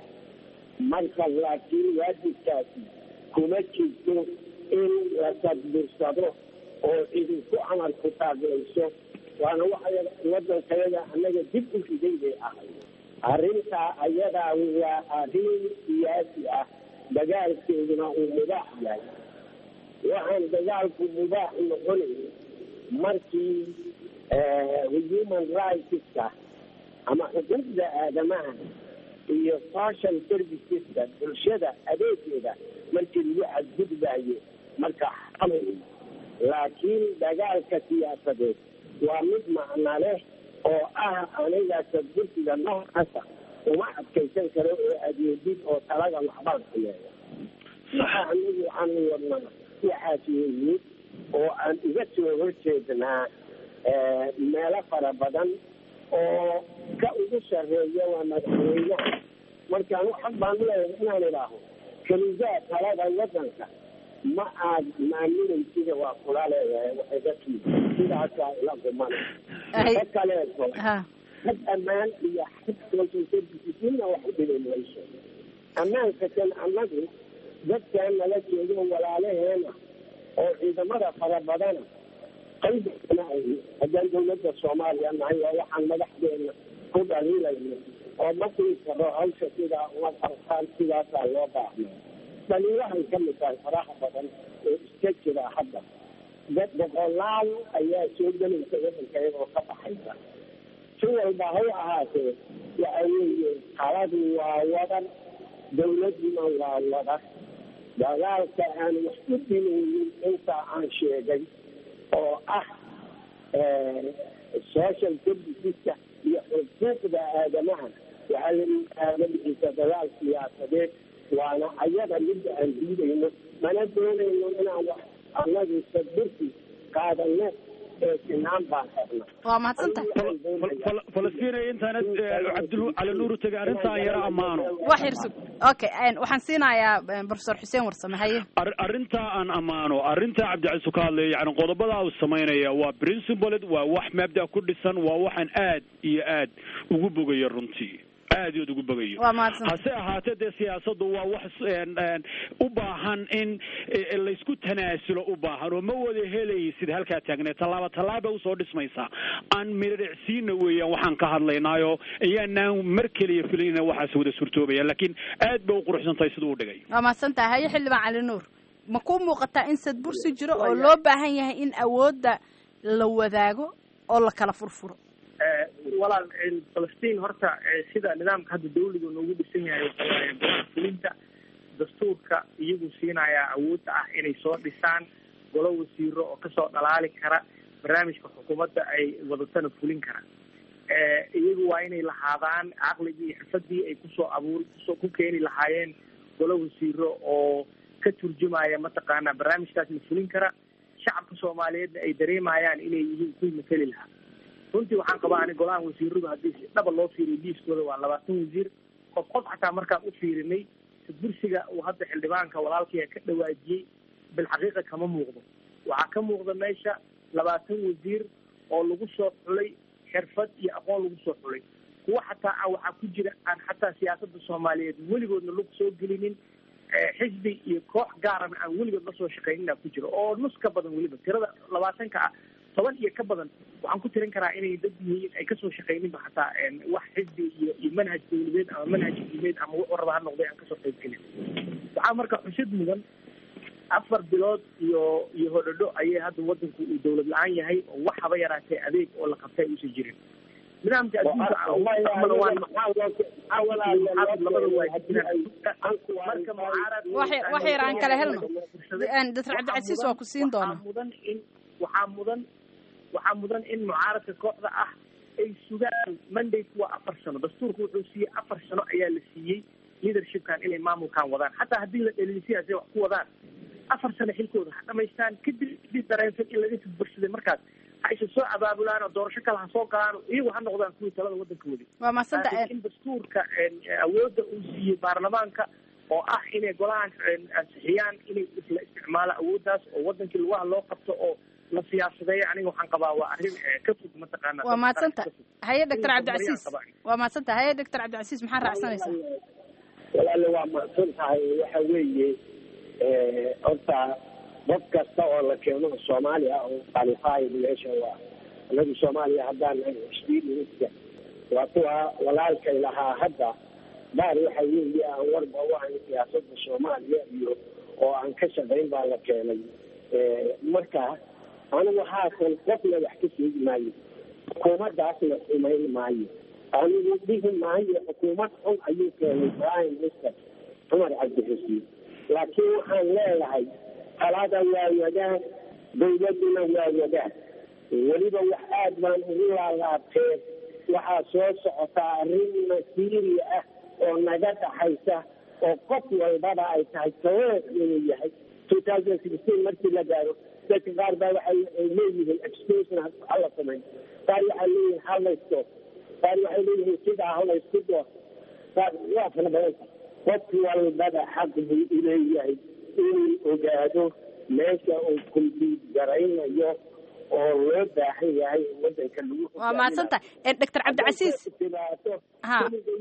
marka laakiin waajibkaasi kuma jirto in la tadbirsado oo idinku amar ku taaglayso waana waxa waddankayaga annaga dib u riday bay ahay arrintaa ayadaa waa arrin siyaasi ah dagaalkeeduna uu mubaax yahay waxaan dagaalku mubaax noqonayn markii human rightska ama xuquuqda aadamaha iyo social serviceska bulshada adeegeeda markii lagu xadgudbaayo marka xamay laakiin dagaalka siyaasadeed waa mid macna leh oo ah aniga tadbursiga noocaasa uma adkaysan karo oo adeegid oo talaga waxbaan sameeya waxa anigu aan wadnaa waxaas weeye oo aan uga soo horjeednaa meelo fara badan oo ka ugu sarreeya waa madaxweynaha markaan xaq baan leeyahay inaan idhaaho keligaa talada waddanka ma aad maaminaysida waa kula leeyahay waxay dadkii sidaasaa ila gumana Ay. ka kaleeto ha xag ammaan iyo xag social services midna wax u dhibi mayso ammaanka kan annagu dadkan nala joogo walaalaheena oo ciidamada fara badana qaybana ay haddaan dawladda soomaaliya nahay waa waxaan madaxdeena ku dhaliilayno oo ma dhihi karo hawsha sidaa uma qabtaan sidaasaa loo baahnaa dhaliilahay ka mid tahay faraha badan oo iska jira hadda dad boqolaal ayaa soo gelaysa waddanka iyagoo ka baxaysa si walba ha u ahaatee waxa weeye taladu waa wadan dawladuna waa wadan dagaalka aan wax u dhimaynin intaa aan sheegay oo ah social serviceska iyo xuquuqda aadamaha waxaa la aadamiisa dagaal siyaasadeed waana ayaga midda aan diidayno mana doonayno inaan wax annagu sadursi qaadano ee sinaan baan qabna waa mahadsantahay falastiin intaanad cabdul cali nuur tegay arrintaan yara ammaano wax yar sug okay waxaan siinayaa professor xuseen warsame haye arrintaa aan ammaano arrintaa cabdicaisu ka hadlaya yani qodobadaa uu samaynaya waa principled waa wax mabda ku dhisan waa waxaan aad iyo aad ugu bogayo runtii aad iyood ugu bogayo waa mahadsan hase ahaatee dee siyaasaddu waa wax u baahan in laysku tanaasulo u baahan oo ma wada helaysid halkaa taagneed tallaaba tallaaba usoo dhismaysaa aan miriricsiina weeyaan waxaan ka hadlaynaayo iyaanaan mar keliya filayna waxaas wada surtoobaya laakiin aad ba u quruxsan tahay siduu u dhigay waa mahadsan tahay haye xildhibaan cali nuur ma ku muuqataa in sadbursi jiro oo loo baahan yahay in awoodda la wadaago oo la kala furfuro walaal falastiin horta sida nidaamka hadda dawliga noogu dhisan yahay waxawaaye golaha fulinta dastuurka iyagu siinayaa awoodda ah inay soo dhisaan golo wasiiro oo kasoo dhalaali kara barnaamijka xukuumadda ay wadatana fulin kara iyagu waa inay lahaadaan caqligii iyo xirfadii ay kusoo abuur kusoo ku keeni lahaayeen golo wasiiro oo ka turjumaya mataqaanaa barnaamijkaas la fulin kara shacabka soomaaliyeedna ay dareemayaan inay yihiin kuwii mateli lahaa runtii waxaan qabaa ani golahan wasiiradu haddii si dhaba loo fiiriyo liiskooda waa labaatan wasiir qof qof xataa markaan u fiirinay sadbursiga uu hadda xildhibaanka walaalkii ka dhawaajiyey bilxaqiiqa kama muuqdo waxaa ka muuqda meesha labaatan wasiir oo lagu soo xulay xirfad iyo aqoon lagu soo xulay kuwa xataa ah waxaa ku jira aan xataa siyaasada soomaaliyeed weligoodna lug soo gelinin xisbi iyo koox gaarana aan weligood la soo shaqaynina ku jiro oo nus ka badan weliba tirada labaatanka ah toban iyo ka badan waxaan ku tirin karaa inay dad yihiin ay kasoo shaqayninba xataa wax xisbi iyo iyo manhaj dawladeed ama manhaj diimeed ama wuxuu raba ha noqday aan kasoo qayb gelin waxaa marka xusid mudan afar bilood iyo iyo hodhodho ayay hadda wadanku uu dawlad la-aan yahay oo wax haba yaraatee adeeg oo la qabtay uusan jirin nidaamka adduunka amana waa labada waajibinaan marka mucaarad wax yar aan kala helno doctor cabdicasiis waa ku siin doona mudan in waxaa mudan waxaa mudan in mucaaradka kooxda ah ay sugaan mandate waa afar sano dastuurka wuxuu siiyey afar sano ayaa la siiyey leadershipkan inay maamulkan wadaan xataa haddii la dhaliisiya say wax ku wadaan afar sano xilkooda ha dhamaystaan kadib hadii dareensan in laga tudbarsaday markaas ha isa soo abaabulaan oo doorasho kale ha soo galaan iyagu ha noqdaan kuwii talada wadanka wadi waa maasanta in dastuurka awoodda uu siiyey baarlamaanka oo ah inay golahan ansixiyaan inay isla isticmaalo awooddaas oo wadankii lugaha loo qabto oo la siyaasadeeyo aniga waxaan qabaa waa arrin ka fog mataqaana waa maadsanta haye doctor cabdicasiis waa maadsanta haye doctor cabdicasiis maxaa raacsanaysaa walaale waa mahadsan tahay waxa weeye horta qof kasta oo la keeno soomaaliya oo qualified meesha waa anagu soomaaliya haddaan nahay experienska waa kuwa walaalkay lahaa hadda baar waxa weeye aan warba u ahayn siyaasada soomaaliya iyo oo aan ka shaqayn baa la keenay marka anigu haatan qofna wax ka sheegi maayo xukuumaddaasna xumayn maayo anigu dhihi maayo xukuumad xun ayuu keenay prime minister cumar cabdixusiin laakiin waxaan leeyahay talada waa wadaag dawladduna waa wadaag weliba wax aad baan ugu laalaabteen waxaa soo socotaa arrin masiiri ah oo naga dhaxaysa oo qof walbaba ay tahay taweer inuu yahay two thousand sixteen markii la gaaro dadka qaar baa waxay leeyihiin extension hala samayn qaar waxay leeyihiin halaysto qaar waxay leeyihiin sidaa halaysku doo qaar waa fara badanta qof walbaba xaq buu uleeyahay inuu ogaado meesha uu kumbiid garaynayo oo loo baahan yahay wadanka lagu waa mahadsantahay doctor cabdicasiis ha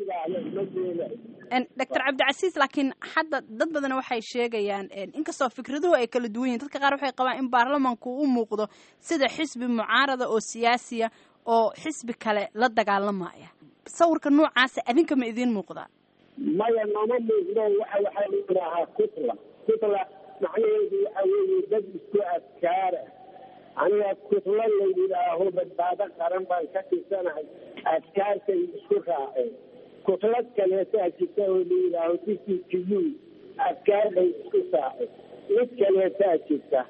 doctor cabdicasiis laakiin hadda dad badan waxay sheegayaan inkastoo fikraduhu ay kala duwan yihin dadka qaar waxay qabaan in baarlamanku u muuqdo sida xisbi mucaarada oo siyaasiya oo xisbi kale la dagaalamaya sawirka noocaasa adinka ma idiin muuqdaa maya nooma muuqdo waxa waxaa la yidhaahaa kutla kutla macnaheedu waxa weeye dad isku adkaara aniga kutlo la yidhaaho badbaado qaran baan ka tirsanahay adkaartay isku raaceen kutlad kaleetaa jirta oo la yidhaaho d c t u adkaar bay isku saaceen mid kaleetaa jirta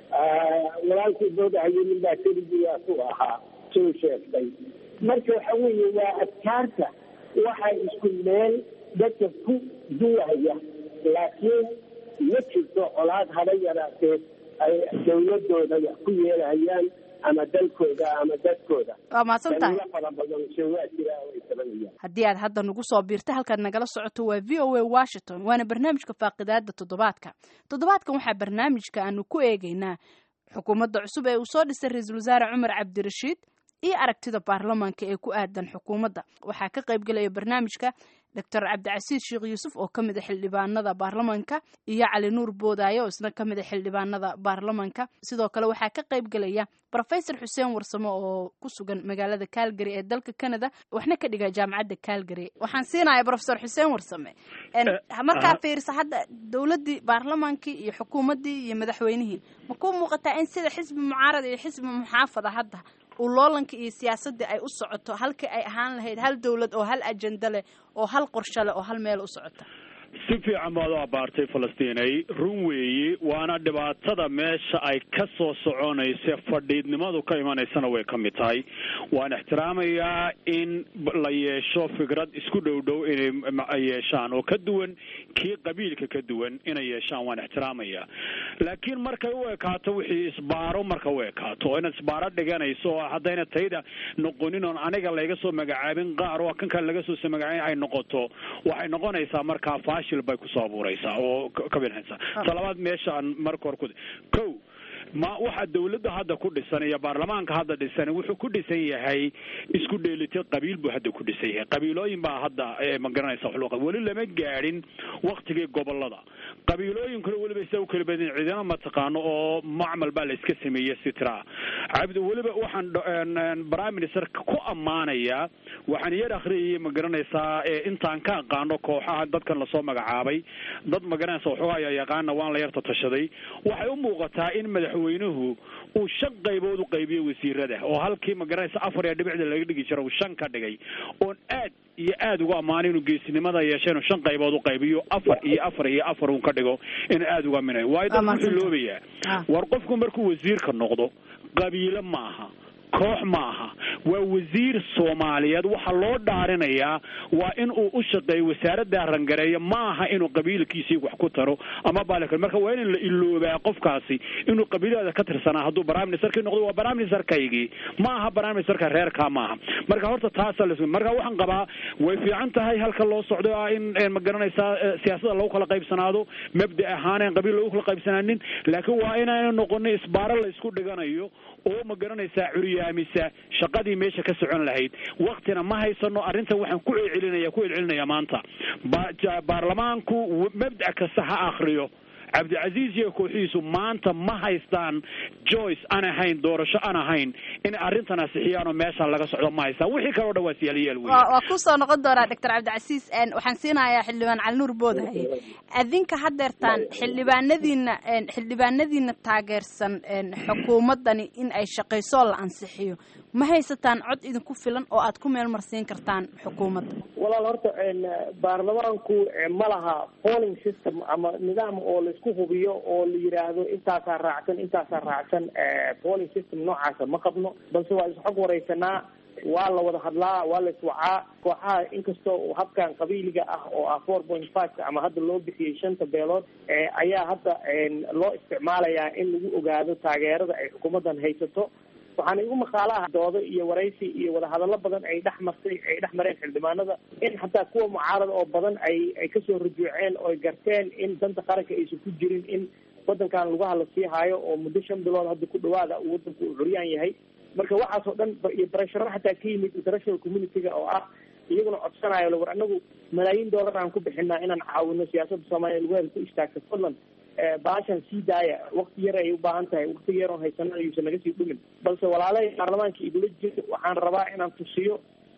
walaalkii doodahayo nin baa keligiiasu ahaa soo sheegtay marka waxa weeye waa adkaarta waxay isku meel dadka ku duwaya laakiin ma jirto colaad haba yaraatee ay dawladooda wax ku yeelahayaan ama dalkooda ama dadkooda waa mahadsantahay daliilo fara badan se waa jira oo ay tabanayaan haddii aad hadda nagu soo biirtay halkaad nagala socoto waa v o a washington waana barnaamijka faaqidaada toddobaadka toddobaadkan waxaa barnaamijka aanu ku eegaynaa xukuumadda cusub ee uu soo dhisay ra-iisul wasaare cumar cabdirashiid iyo aragtida baarlamaanka ee ku aadan xukuumadda waxaa ka qayb gelaya barnaamijka doctor cabdicasiis sheekh yuusuf oo ka mid a xildhibaanada baarlamanka iyo cali nuur boodaaye oo isna ka mid a xildhibaanada baarlamanka sidoo kale waxaa ka qayb gelaya rofesor xuseen warsamo oo ku sugan magaalada calgary ee dalka canada waxna ka dhiga jaamacadda calgary waxaan siinaya rofesor xuseen warsame markaa fiirsa hadda dowladdii baarlamaankii iyo xukuumaddii iyo madaxweynihii ma ku muuqataa in sida xisbi mucaarad iyo xisbi muxaafada hadda uu loolanka iyo siyaasadii ay u socoto halkii ay ahaan lahayd hal dowlad oo hal ajenda leh oo hal qorsho leh oo hal meel u socota si fiican baad u abaartay falastiinay run weeyi waana dhibaatada meesha ay ka soo soconaysa fadhiidnimadu ka imanaysana way ka mid tahay waan ixtiraamayaa in la yeesho fikrad isku dhow dhow inay yeeshaan oo ka duwan kii qabiilka ka duwan inay yeeshaan waan ixtiraamayaa laakiin markay u ekaato wixii isbaaro marka u ekaato inaad isbaaro dhiganayso oo haddayna tayda noqonin oon aniga layga soo magacaabin qaar oo kan kale laga soo magacaabin ay noqoto waxay noqonaysaa markaa fashil bay kusoo abuuraysaa oo ka binaysaa talabaad meesha aan marka hore ku ko ma waxa dawladda hadda ku dhisan iyo baarlamaanka hadda dhisan wuxuu ku dhisan yahay isku dheelitay qabiil buu hadda ku dhisan yahay qabiilooyin baa hadda ma garanaysa wax weli lama gaadhin waktigii gobolada qabiilooyinkuna weliba isa u kala badin ciidamo mataqaano oo macmal baa la iska sameeyey sitra cabdi weliba waxaan prime ministerka ku ammaanayaa waxaan yar akhriyayay ma garanaysaa intaan ka aqaano kooxaha dadkan lasoo magacaabay dad ma garanaysa waxoogaa ayaa yaqaana waan la yarta tashaday waxay u muuqataa in madaxweynuhu uu shan qaybood u qaybiyo wasiirada oo halkii ma garanaysa afar iyo dhibicda laga dhigi jiro uu shan ka dhigay oon aad iyo aad uga ammaanay inuu geesinimada yeesha inuu shan qaybood u qaybiyo afar iyo afar iyo afar un ka dhigo in aad uga minayo waayo dad wuxuu loobayaa war qofku markuu wasiirka noqdo qabiilo maaha koox maaha waa wasiir soomaaliyeed waxaa loo dhaarinayaa waa in uu u shaqeeyo wasaaradda rangareeya maaha inuu qabiilkiisii wax ku taro ama baal marka waa in la iloobaa qofkaasi inuu qabiilada ka tirsanaa hadduu prime ministerkii noqdo waa prime ministerkaygii ma aha prime ministerka reerkaa maaha marka horta taasa la marka waxaan qabaa way fiican tahay halka loo socdo ah in ma garanaysaa siyaasada lagu kala qaybsanaado mabda ahaaneen qabiil lagu kala qaybsanaanin laakiin waa inaana noqonin isbaaro la isku dhiganayo oo ma garanaysaa curyaamisa shaqadii meesha ka socon lahayd waktina ma haysano arrintan waxaan ku celcelinaya ku celcelinaya maanta baarlamaanku mabda kasta ha akriyo cabdicasiis iyo kooxihiisu maanta ma haystaan joyce aan ahayn doorasho aan ahayn in arrintan asixiyaan oo meeshaan laga socdo ma haystaan wixii kaleo dhan waa siyaaliyaal wey waa kusoo noqon doonaa doctor cabdicasiis waxaan siinayaa xildhibaan calinuur boodahaye adinka hadeertaan xildhibaanadiina xildhibaanadiina taageersan xukuumaddani in ay shaqayso la ansixiyo ma haysataan cod idinku filan oo aad ku meel marsiin kartaan xukuumadda walaal horta baarlamaanku ma laha polling system ama nidaam oo laisku hubiyo oo la yidhaahdo intaasaa raacsan intaasaa raacsan polling system noocaasa ma qabno balse waa isxog wareysanaa waa la wada hadlaa waa la iswacaa kooxaha inkastoo habkan qabiiliga ah oo ah four point five ama hadda loo bixiyey shanta beelood ayaa hadda loo isticmaalayaa in lagu ogaado taageerada ay xukuumaddan haysato waxaana igu maqaalaha doodo iyo waraysi iyo wadahadallo badan ay dhex martay ay dhex mareen xildhibaanada in xataa kuwa mucaarada oo badan ay ay kasoo rujuuceen oo ay garteen in danta qaranka aysan ku jirin in wadankan lugaha la sii haayo oo muddo shan bilood hadda ku dhawaada uu wadanku uu curyaan yahay marka waxaas oo dhan iyo barasharo xataa ka yimid international community-ga oo ah iyaguna codsanayo war anagu malaayiin dollar aan ku bixinaa inaan caawino siyaasadda soomaaliya lugaheeda ku istaagta fadlan baashan sii daaya wakti yar ay u baahan tahay wakti yar oon haysana ayuusan naga sii dhumin balse walaalahay baarlamaanka igula jiro waxaan rabaa inaan tusiyo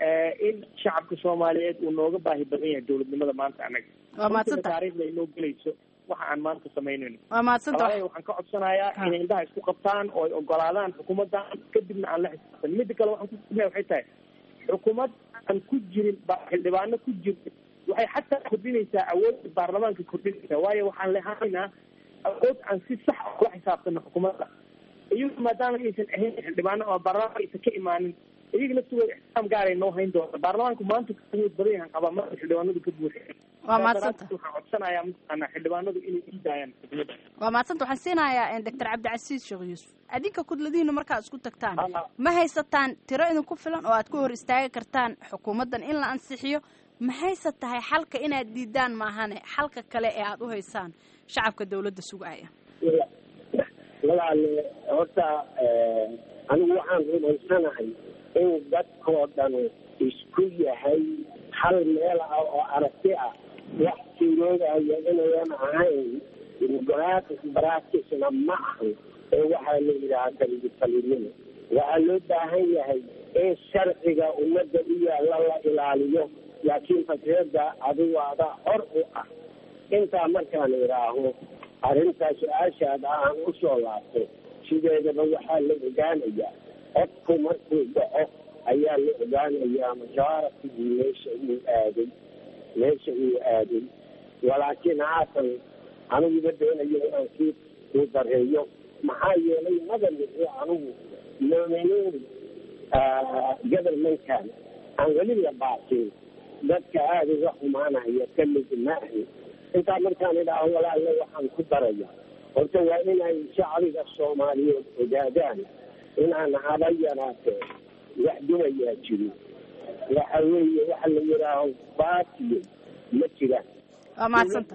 in shacabka soomaaliyeed uu nooga baahi badan yahay dowladnimada maanta anaga waa mahadsanta taariikhda inoo gelayso waxa aan maanta samaynayno waa mahadsanta walaalahay waxaan ka codsanayaa inay indhaha isku qabtaan oo ay ogolaadaan xukuumaddan kadibna aan la xisaabtan midda kale waxaan kusugnay waxay tahay xukuumad aan ku jirin xildhibaano ku jirin waxay xataa kordhinaysaa awoodda baarlamaanka kordhinaysaa waayo waxaan lehanaynaa awood aan si sax ah kula xisaabtano xukuumadda iyagu maadaama aysan ahayn xildhibaano oo baarlamaanka aysan ka imaanin iyaga laftooda ixtiraam gaaray noo hayn doonta baarlamaanku maanta awood badan yahan qabaa marka xildhibaanadu ka buuxeen waa maadsanta waxaan codsanayaa mataqaanaa xildhibaanadu inay ii daayaan xukuumadda waa maadsanta waxaan siinayaa doctor cabdicasiis sheekh yuusuf adinka kudladihiina markaad isku tagtaan ma haysataan tiro idinku filan oo aad ku hor istaagi kartaan xukuumaddan in la ansixiyo maxayse tahay xalka inaad diidaan maahane xalka kale ee aad u haysaan shacabka dawladda sugaya walaale horta anigu waxaan rumaysanahay in dadkoo dhan isku yahay hal meel ah oo aragti ah wax tiroodaya inayan ahayn democratic practicena ma ahan ee waxaa la yidhahaa kaligitalinimo waxaa loo baahan yahay in sharciga ummadda u yaalla la ilaaliyo laakiin fakrada adigu adaa hor u ah intaa markaan idhaaho arrintaa su-aashaada aan usoo laabto sideedaba waxaa la ogaanayaa codku markuu dhaco ayaa la ogaanayaa majaratigii meesha uu aaday meesha uu aaday walaakiin haatan aniguba doonayo inaan sii uu dareeyo maxaa yeelay madanici anigu nominayn govermentkan aan weli la baasin dadka aada uga xumaanaya ka mid maahi intaa markaan idhaaho walaalle waxaan ku daraya horta waa inay shacbiga soomaaliyeed ogaadaan inaan haba yaraatee wax dumayaa jirin waxa weeye waxa la yidhaaho baatiyo ma jiraan waa maadsanta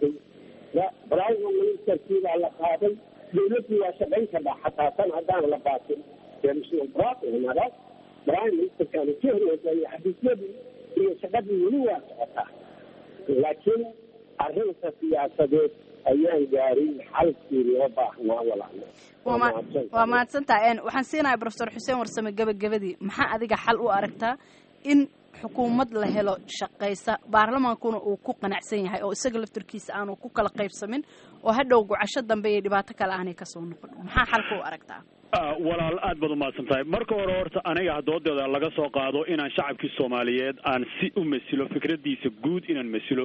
prime ministerkii baa la qaaday dawladdii waa shaqayn kadhaa xataa tan haddaan la baatin prime ministerkaanu ka horreysay xafiisyadii iyo shaqadii weli waa socotaa laakiin arrinta siyaasadeed ayaan gaarin xalkii loo baahnaa walaalo waa mahadsantaha waxaan siinayaa profesor xuseen warsame gebagabadii maxaa adiga xal u aragtaa in xukuumad la helo shaqaysa baarlamaankuna uu ku qanacsan yahay oo isaga laftarkiisa aanu ku kala qaybsamin oo hadhow gocasho dambe iyo dhibaato kale aanay kasoo noqon maxaa xalka u aragtaa walaal aad baad umahadsan tahay marka hore horta aniga doodeeda laga soo qaado inaan shacabkii soomaaliyeed aan si u masilo fikradiisa guud inaan masilo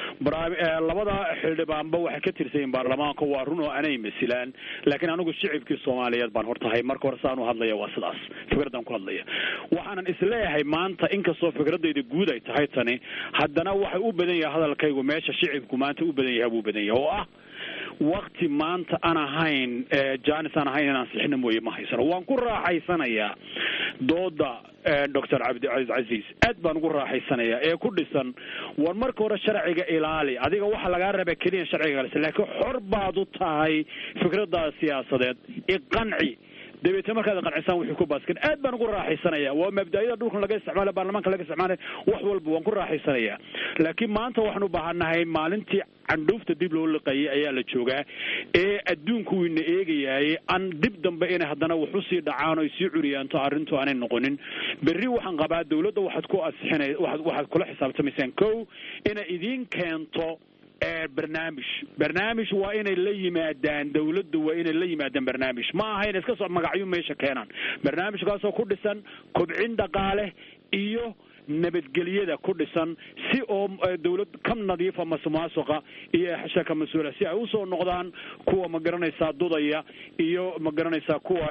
labada xildhibaanba waxay ka tirsayiin baarlamaanka waa run oo anay masilaan laakiin anigu shicibkii soomaaliyeed baan hortahay marka hore saan u hadlaya waa sidaas fikradaan ku hadlaya waxaanan isleeyahay maanta inkastoo fikradayda guud ay tahay tani haddana waxay u badan yahay hadalkaygu meesha shicibku maanta u badan yahay buu badan yahay oo ah wakti maanta aan ahayn janis aan ahayn inaan sixina mooye ma haysano waan ku raaxaysanayaa dooda doctor cabdicaiis casiis aad baan ugu raaxaysanayaa ee ku dhisan war marka hore sharciga ilaali adiga waxaa lagaa raba keliya sharciga ilaalisa laakiin xor baad u tahay fikradaada siyaasadeed iqanci dabeetna markaad qancisaan wuxuu ku baaskan aad baan ugu raaxaysanaya waa mabda-yada dhulkan laga isticmaala baarlamaanka laga isticmaalay wax walba waan ku raaxaysanaya laakiin maanta waxaan u baahanahay maalintii candhuufta dib loo liqayay ayaa la joogaa ee adduunku wiina eegayaay aan dib dambe inay haddana wax usii dhacaan o sii curiyaanto arrintu aanay noqonin berri waxaan qabaa dawladda waxaad ku asixina waaad waxaad kula xisaabtamaysaan kow inay idiin keento barnaamij barnaamij waa inay la yimaadaan dawladdu waa inay la yimaadaan barnaamij ma aha inay iska soo magacyo meesha keenaan barnaamijkaasoo ku dhisan kobcin dhaqaale iyo nabadgelyada ku dhisan si oo dawlad ka nadiifa masumaasuqa iyo shaka mas-uula si ay usoo noqdaan kuwa ma garanaysaa dudaya iyo ma garanaysaa kuwa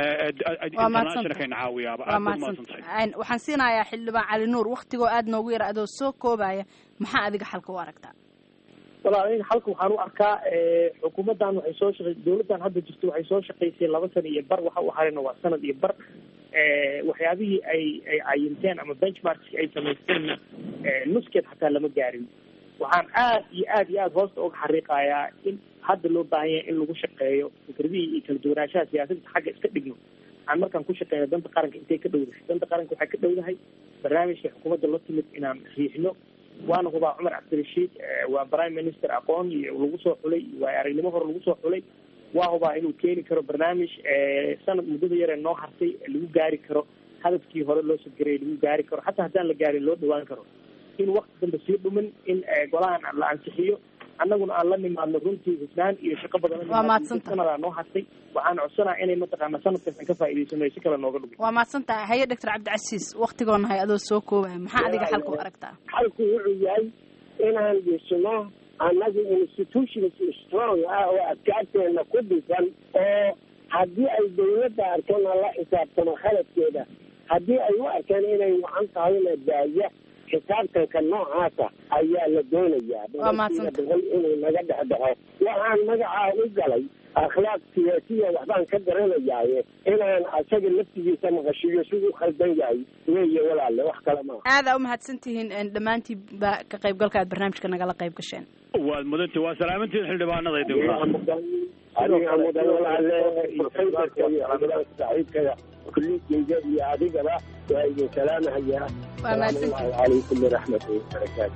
internationalkayna caawiyaaba aad baad mahadsantahay waxaan siinayaa xildhibaan cali nuur waktigoo aada noogu yar adoo soo koobaya maxaa adiga xalka u aragtaa walaal aniga xalka waxaan u arkaa xukuumaddan waxay soo shaqey dawladdan hadda jirto waxay soo shaqaysay laba sana iyo bar waxa u harayna waa sanad iyo bar waxyaabihii ay ay cayinteen ama benchmarkski ay samaysteenna nuskeed xataa lama gaarin waxaan aad iyo aad iyo aad hoosta uga xariiqayaa in hadda loo baahan yahay in lagu shaqeeyo fikradihii iyo kala duwanaanshaha siyaasadda xagga iska dhigno aan markaan ku shaqeyno danta qaranka intay ka dhowdahay danta qaranka waxay ka dhowdahay barnaamijka xukuumadda la timid inaan riixno waana hubaa cumar cabdirashiid waa prime minister aqoon iyo lagu soo xulay waayo aragnimo hore lagu soo xulay waa hubaa inuu keeni karo barnaamij sanad muddada yaree noo hartay lagu gaari karo hadafkii hore loo sagarayay lagu gaari karo xataa haddaan la gaarin loo dhawaan karo in wakti dambe sii dhumin in golahan la ansixiyo annaguna aan la nimaadno runtii hufnaan iyo shaqo badan waa maadsanta sanadaa noo hartay waxaan codsanaa inay mataqaana sanadkaas aan ka faa'idaysano si kale nooga dhumin waa maadsantaha haye doctor cabdicasiis waktigoona hay adoo soo koobaya maxaa adiga xalka u aragtaa xalku wuxuu yahay inaan dhisno annaga institutions strong ah oo adkaarteena ku dhisan oo haddii ay dawladda arkana la xisaabtamo khaladkeeda haddii ay u arkeen inay wacan tahayna daaya xisaabtanka noocaasa ayaa la doonayaa Waa mahadsantahay. boqol inuu naga dhex dhaxo waxaan magacaa u galay akhlaaq siyaasiya waxbaan ka garanayaaye inaan asaga laftigiisa maqashiyo siduu khaldan yahay weeye walaale wax kale maaha aada u mahadsan tihiin een, dhammaantiin ba ka qaybgalka aad barnaamijka nagala qayb gasheen waad mudantii waa salaamantiin xildhibaanada idinku adiga mudan walaale profesorka iyo xildhibaanka saaxiibkaya kulligeyga iyo adigaba waa idin salaamahayaa Waa mahadsantihiin. salaamu allahu calaykum waraxmatullahi wabarakaatu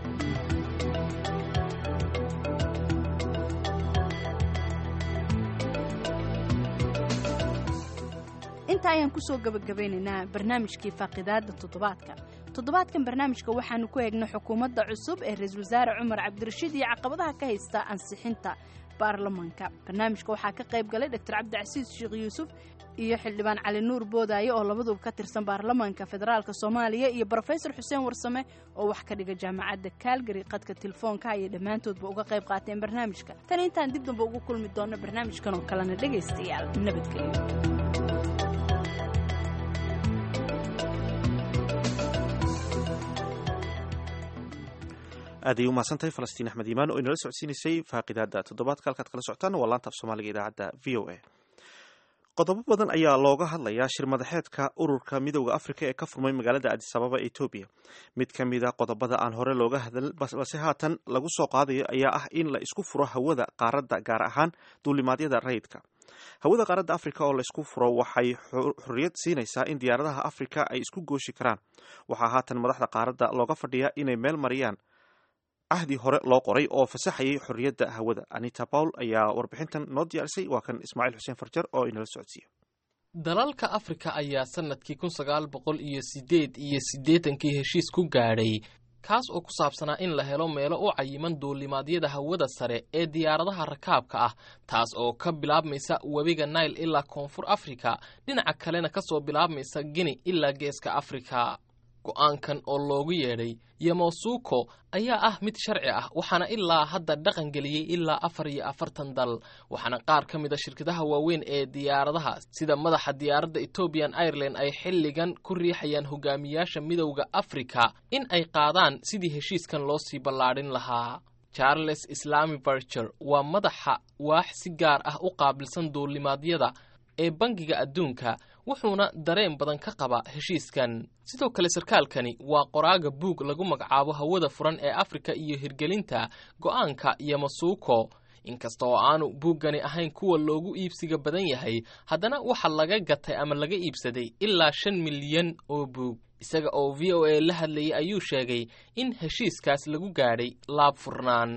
inta ayaan kusoo gabagabeynaynaa barnaamijkii faaqidaada toddobaadka toddobaadkan barnaamijka waxaanu ku eegnay xukuumadda cusub ee ra-iisul wasaare cumar cabdirashiid iyo caqabadaha ka haysta ansixinta baarlamaanka barnaamijka waxaa ka qayb galay doctor cabdicasiis sheekh yuusuf iyo xildhibaan cali nuur boodaaye oo labaduba ka tirsan baarlamaanka federaalk soomaaliya iyo brofesor xuseen warsame oo wax ka dhiga jaamacadda kaalgari qadka telefoonka ayay dhammaantoodba uga qayb qaateen barnaamijka tan intaan dib damba ugu kulmi doonno barnaamijkan oo kalena dhegaystayaal nabadgelyo aad ay u mahadsantahay falastiin axmed iimaan oo inala socodsiinaysay faaqidaada toddobaadka halkaad kala socotaan waa laanta af soomaaliga idaacadda v o a qodobo badan ayaa looga hadlayaa shir madaxeedka ururka midowda afrika ee ka furmay magaalada adis ababa etoobiya mid ka mid a qodobada aan hore looga hadal balse haatan lagu soo qaadayo ayaa ah in la isku furo hawada qaaradda gaar ahaan duulimaadyada rayidka hawada qaaradda afrika oo la isku furo waxay xorriyad siinaysaa in diyaaradaha afrika ay isku gooshi karaan waxaa haatan madaxda qaaradda looga fadhiyaa inay meel mariyaan cahdi hore loo qoray oo fasaxayay xorriyadda hawada anita paul ayaa warbixintan noo diyaarisay waa kan ismaaciil xuseen farjar oo inala socodsiiya dalalka afrika ayaa sanadkii kun sagaal boqol iyo sideed iyo siddeetankii heshiis ku gaadhay kaas oo ku saabsanaa in la helo meelo u cayiman duulimaadyada hawada sare ee diyaaradaha rakaabka ah taas oo ka bilaabmaysa webiga nail ilaa koonfur afrika dhinaca kalena ka soo bilaabmaysa gini ilaa geeska afrika go'aankan oo loogu yeedhay yamosuuko ayaa ah mid sharci ah waxaana ilaa hadda dhaqan geliyey ilaa afar iyo afartan dal waxaana qaar ka mid a shirkadaha waaweyn ee diyaaradaha sida madaxa diyaaradda ethoobian ireland ay xilligan ku riixayaan hogaamiyaasha midowda afrika in ay qaadaan sidii heshiiskan loo sii ballaadhin lahaa charles islami barger waa madaxa waax si gaar ah u qaabilsan duulimaadyada ee bangiga adduunka wuxuuna dareen badan ka qaba heshiiskan sidoo kale sarkaalkani waa qoraaga buug lagu magacaabo hawada furan ee afrika iyo hirgelinta go'aanka yamasuuko inkasta oo aanu buuggani ahayn kuwa loogu iibsiga badan yahay haddana waxa laga gatay ama laga iibsaday ilaa shan milyan oo buug isaga oo v o a la hadlayay ayuu sheegay in heshiiskaas lagu gaadhay laab furnaan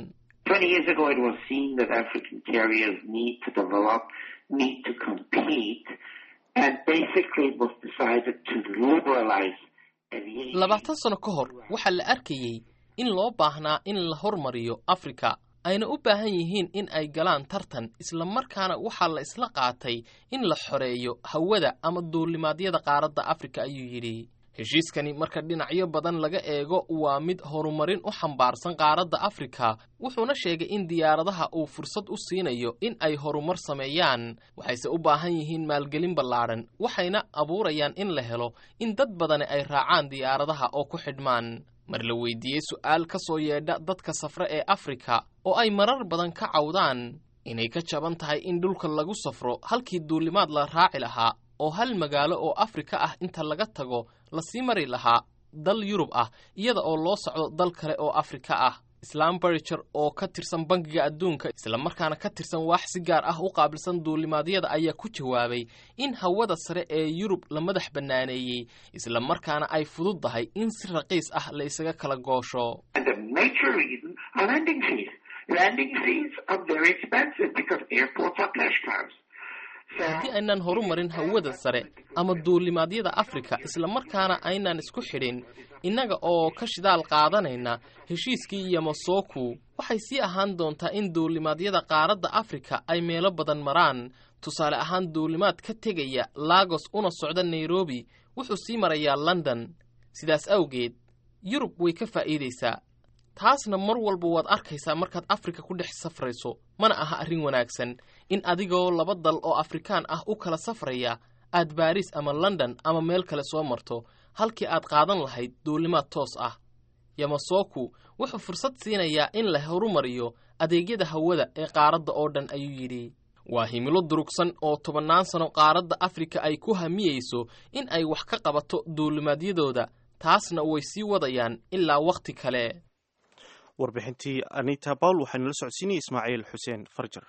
need to compete and basically was decided to liberalize aviation. labaatan sano ka hor waxaa la arkayey in loo baahnaa in la hormariyo afrika ayna u baahan yihiin in ay galaan tartan isla markaana waxaa la isla qaatay in la xoreeyo hawada ama duulimaadyada qaaradda afrika ayuu yidhi heshiiskani marka dhinacyo badan laga eego waa mid horumarin u xambaarsan qaaradda afrika wuxuuna sheegay in diyaaradaha uu fursad u siinayo in ay horumar sameeyaan waxayse u baahan yihiin maalgelin ballaadhan waxayna abuurayaan in la helo in dad badani ay raacaan diyaaradaha oo ku xidhmaan mar la weydiiyey su'aal ka soo yeedha dadka safre ee afrika oo ay marar badan ka cawdaan inay ka jaban tahay in dhulka lagu safro halkii duulimaad la raaci lahaa oo hal magaalo oo afrika ah inta laga tago lasii mari lahaa dal yurub ah iyada oo loo socdo dal kale oo afrika ah islam bariger oo ka tirsan bangiga adduunka islamarkaana ka tirsan waax si gaar ah u qaabilsan duulimaadyada ayaa ku jawaabay in hawada sare ee yurub la madax bannaaneeyey islamarkaana ay fududdahay in si raqiis ah la isaga kala goosho haddii aynaan horumarin hawada sare ama duulimaadyada afrika islamarkaana aynaan isku xidhin innaga oo ka shidaal qaadanayna heshiiskii yamosoku waxay sii ahaan doontaa in duulimaadyada qaaradda afrika ay meelo badan maraan tusaale ahaan duulimaad ka tegaya lagos una socda nairobi wuxuu sii marayaa london sidaas awgeed yurub way ka faa'iidaysaa taasna mar walba waad arkaysaa markaad afrika ku dhex safrayso mana aha arrin wanaagsan in adigoo laba dal oo afrikaan ah u kala safraya aad baariis ama london ama meel kale soo marto halkii aad qaadan lahayd duulimaad toos ah yamasoku wuxuu fursad siinayaa in la horumariyo adeegyada hawada ee qaaradda oo dhan ayuu yidhi waa himilo durugsan oo tobannaan sano qaaradda afrika ay ku hamiyeyso in ay wax ka qabato duulimaadyadooda taasna way sii wadayaan ilaa wakhti kale warbixintii anita bawl waxaa nala socodsiinaya ismaaciil xuseen farjar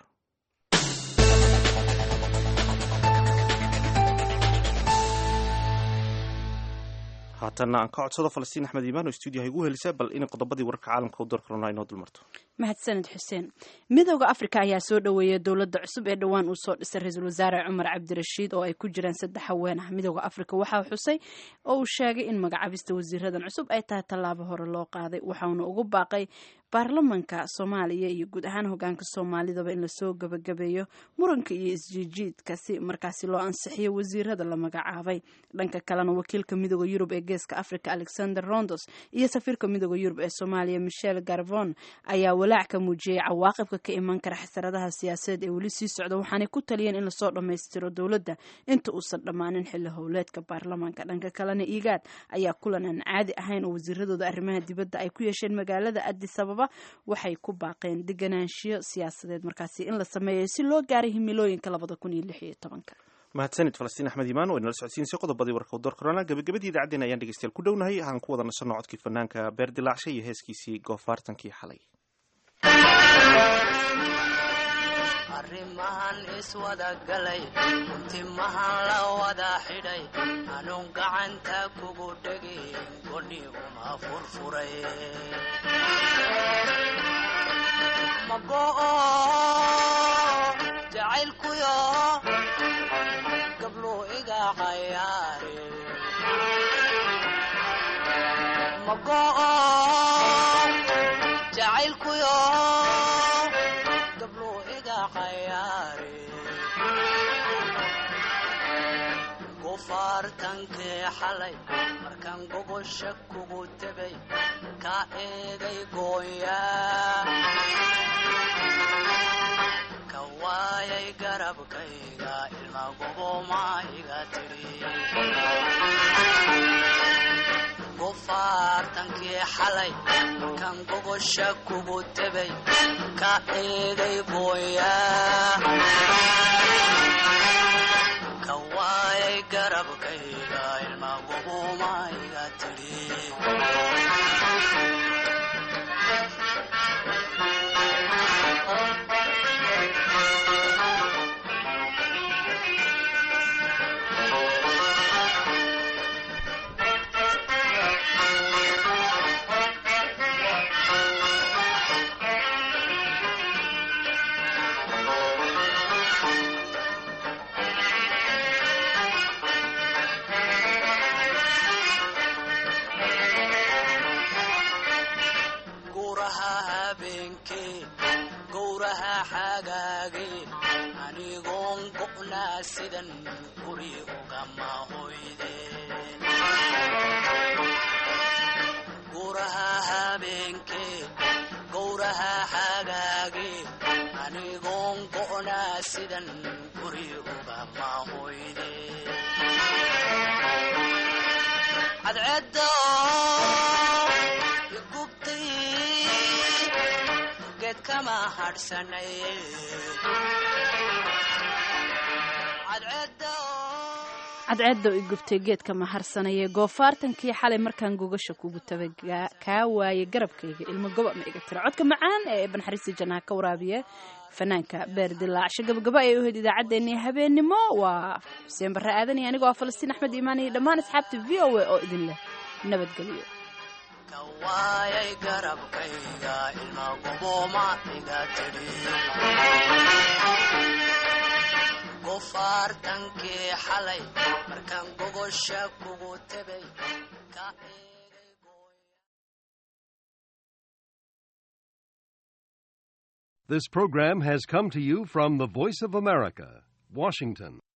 haatanna aan ka codsado falastiin axmed iimaan oo stuudiyaha igu helisa bal inay qodobadii wararka caalamka u door karona inoo dulmarto mahadsaned xuseen midooda afrika ayaa soo dhoweeyay dowladda cusub ee dhowaan uu soo dhisay ra-iisul wasaare cumar cabdirashiid oo ay ku jiraan saddex haween ah midooda afrika waxaa xusay oo uu sheegay in magacabista wasiiradan cusub ay tahay tallaabo hore loo qaaday waxauna ugu baaqay baarlamanka soomaaliya iyo guud ahaan hogaanka soomaalidaba in lasoo gabagabeeyo muranka iyo isjiijiidka si markaasi loo ansixiyo wasiirada la magacaabay dhanka kalena wakiilka midooda yurub ee geeska africa alexander rondos iyo safiirka midooda yurub ee soomaaliya michel garvon ayaa walaac ka muujiyey cawaaqibka ka iman kara xasaradaha siyaasadeed ee weli sii socda waxaanay ku taliyeen in lasoo dhammaystiro dowladda inta uusan dhammaanin xilli howleedka baarlamaanka dhanka kalena igaad ayaa kulan aan caadi ahayn oo wasiiradooda arrimaha dibadda ay ku yeesheen magaalada addis ababa waxay ku baaqeen deganaanshiyo siyaasadeed markaasi in la sameeyo si loo gaaray himilooyinka labada kun iyo lix iyo tobanka mahadsanid falastiin axmed iimaan oo inala socodsiinsay qodobadii warka u door korona gabagabadii idaacaddeen ayaan dhegeystayaal ku dhownahay aan ku wada nasanno codkii fanaanka beer dilaacshay iyo heeskiisii goofaartankii xalay arrimahan iswada galay timahan la wada xidhay anuun gacanta kugu dhegin godhi uma furfuray mago'o jacaylkuyo gabluu iga cayaare mago'o jacaylkuyo gabluu iga cayaare gufaartankii xalay markaan gogosha kugu tegay ka eeday gooyaa ka waayay garabkayga ilma goboma iga tidhi gufaartankii xalay markaan gogosha kugu tegay ka eeday gooyaa ka waayay garabkayga ilma goboma iga tidhi guraha habeenkee gowraha xagaagee anigoon go'naa sidan guri ugama hoydeen guraha habeenkee gowraha xagaagee anigoon go'naa sidan guri ugama hoydeen cadceedda igubtay geed kama hadhsanay cadceedda cadceedda i gubtay geedka maharsanayee goofaartankii xalay markaan gogasha kugu tabay kaa waaye garabkayga ilmo goba ma iga tira codka macaan ee banxariista jannaha ka waraabiya fanaanka beer dilaacsho gabagabo ayay u hayd idaacaddeenii habeennimo waa xuseen barre aadan iyo anigoo ah falastiin axmed iimaan iyo dhammaan asxaabta v o a oo idin leh nabadgelyo ka waayay garabkayga ilma goboma iga tidhi gufaartankii xalay markaan gogosha kugu tegay ka This program has come to you from the Voice of America, Washington.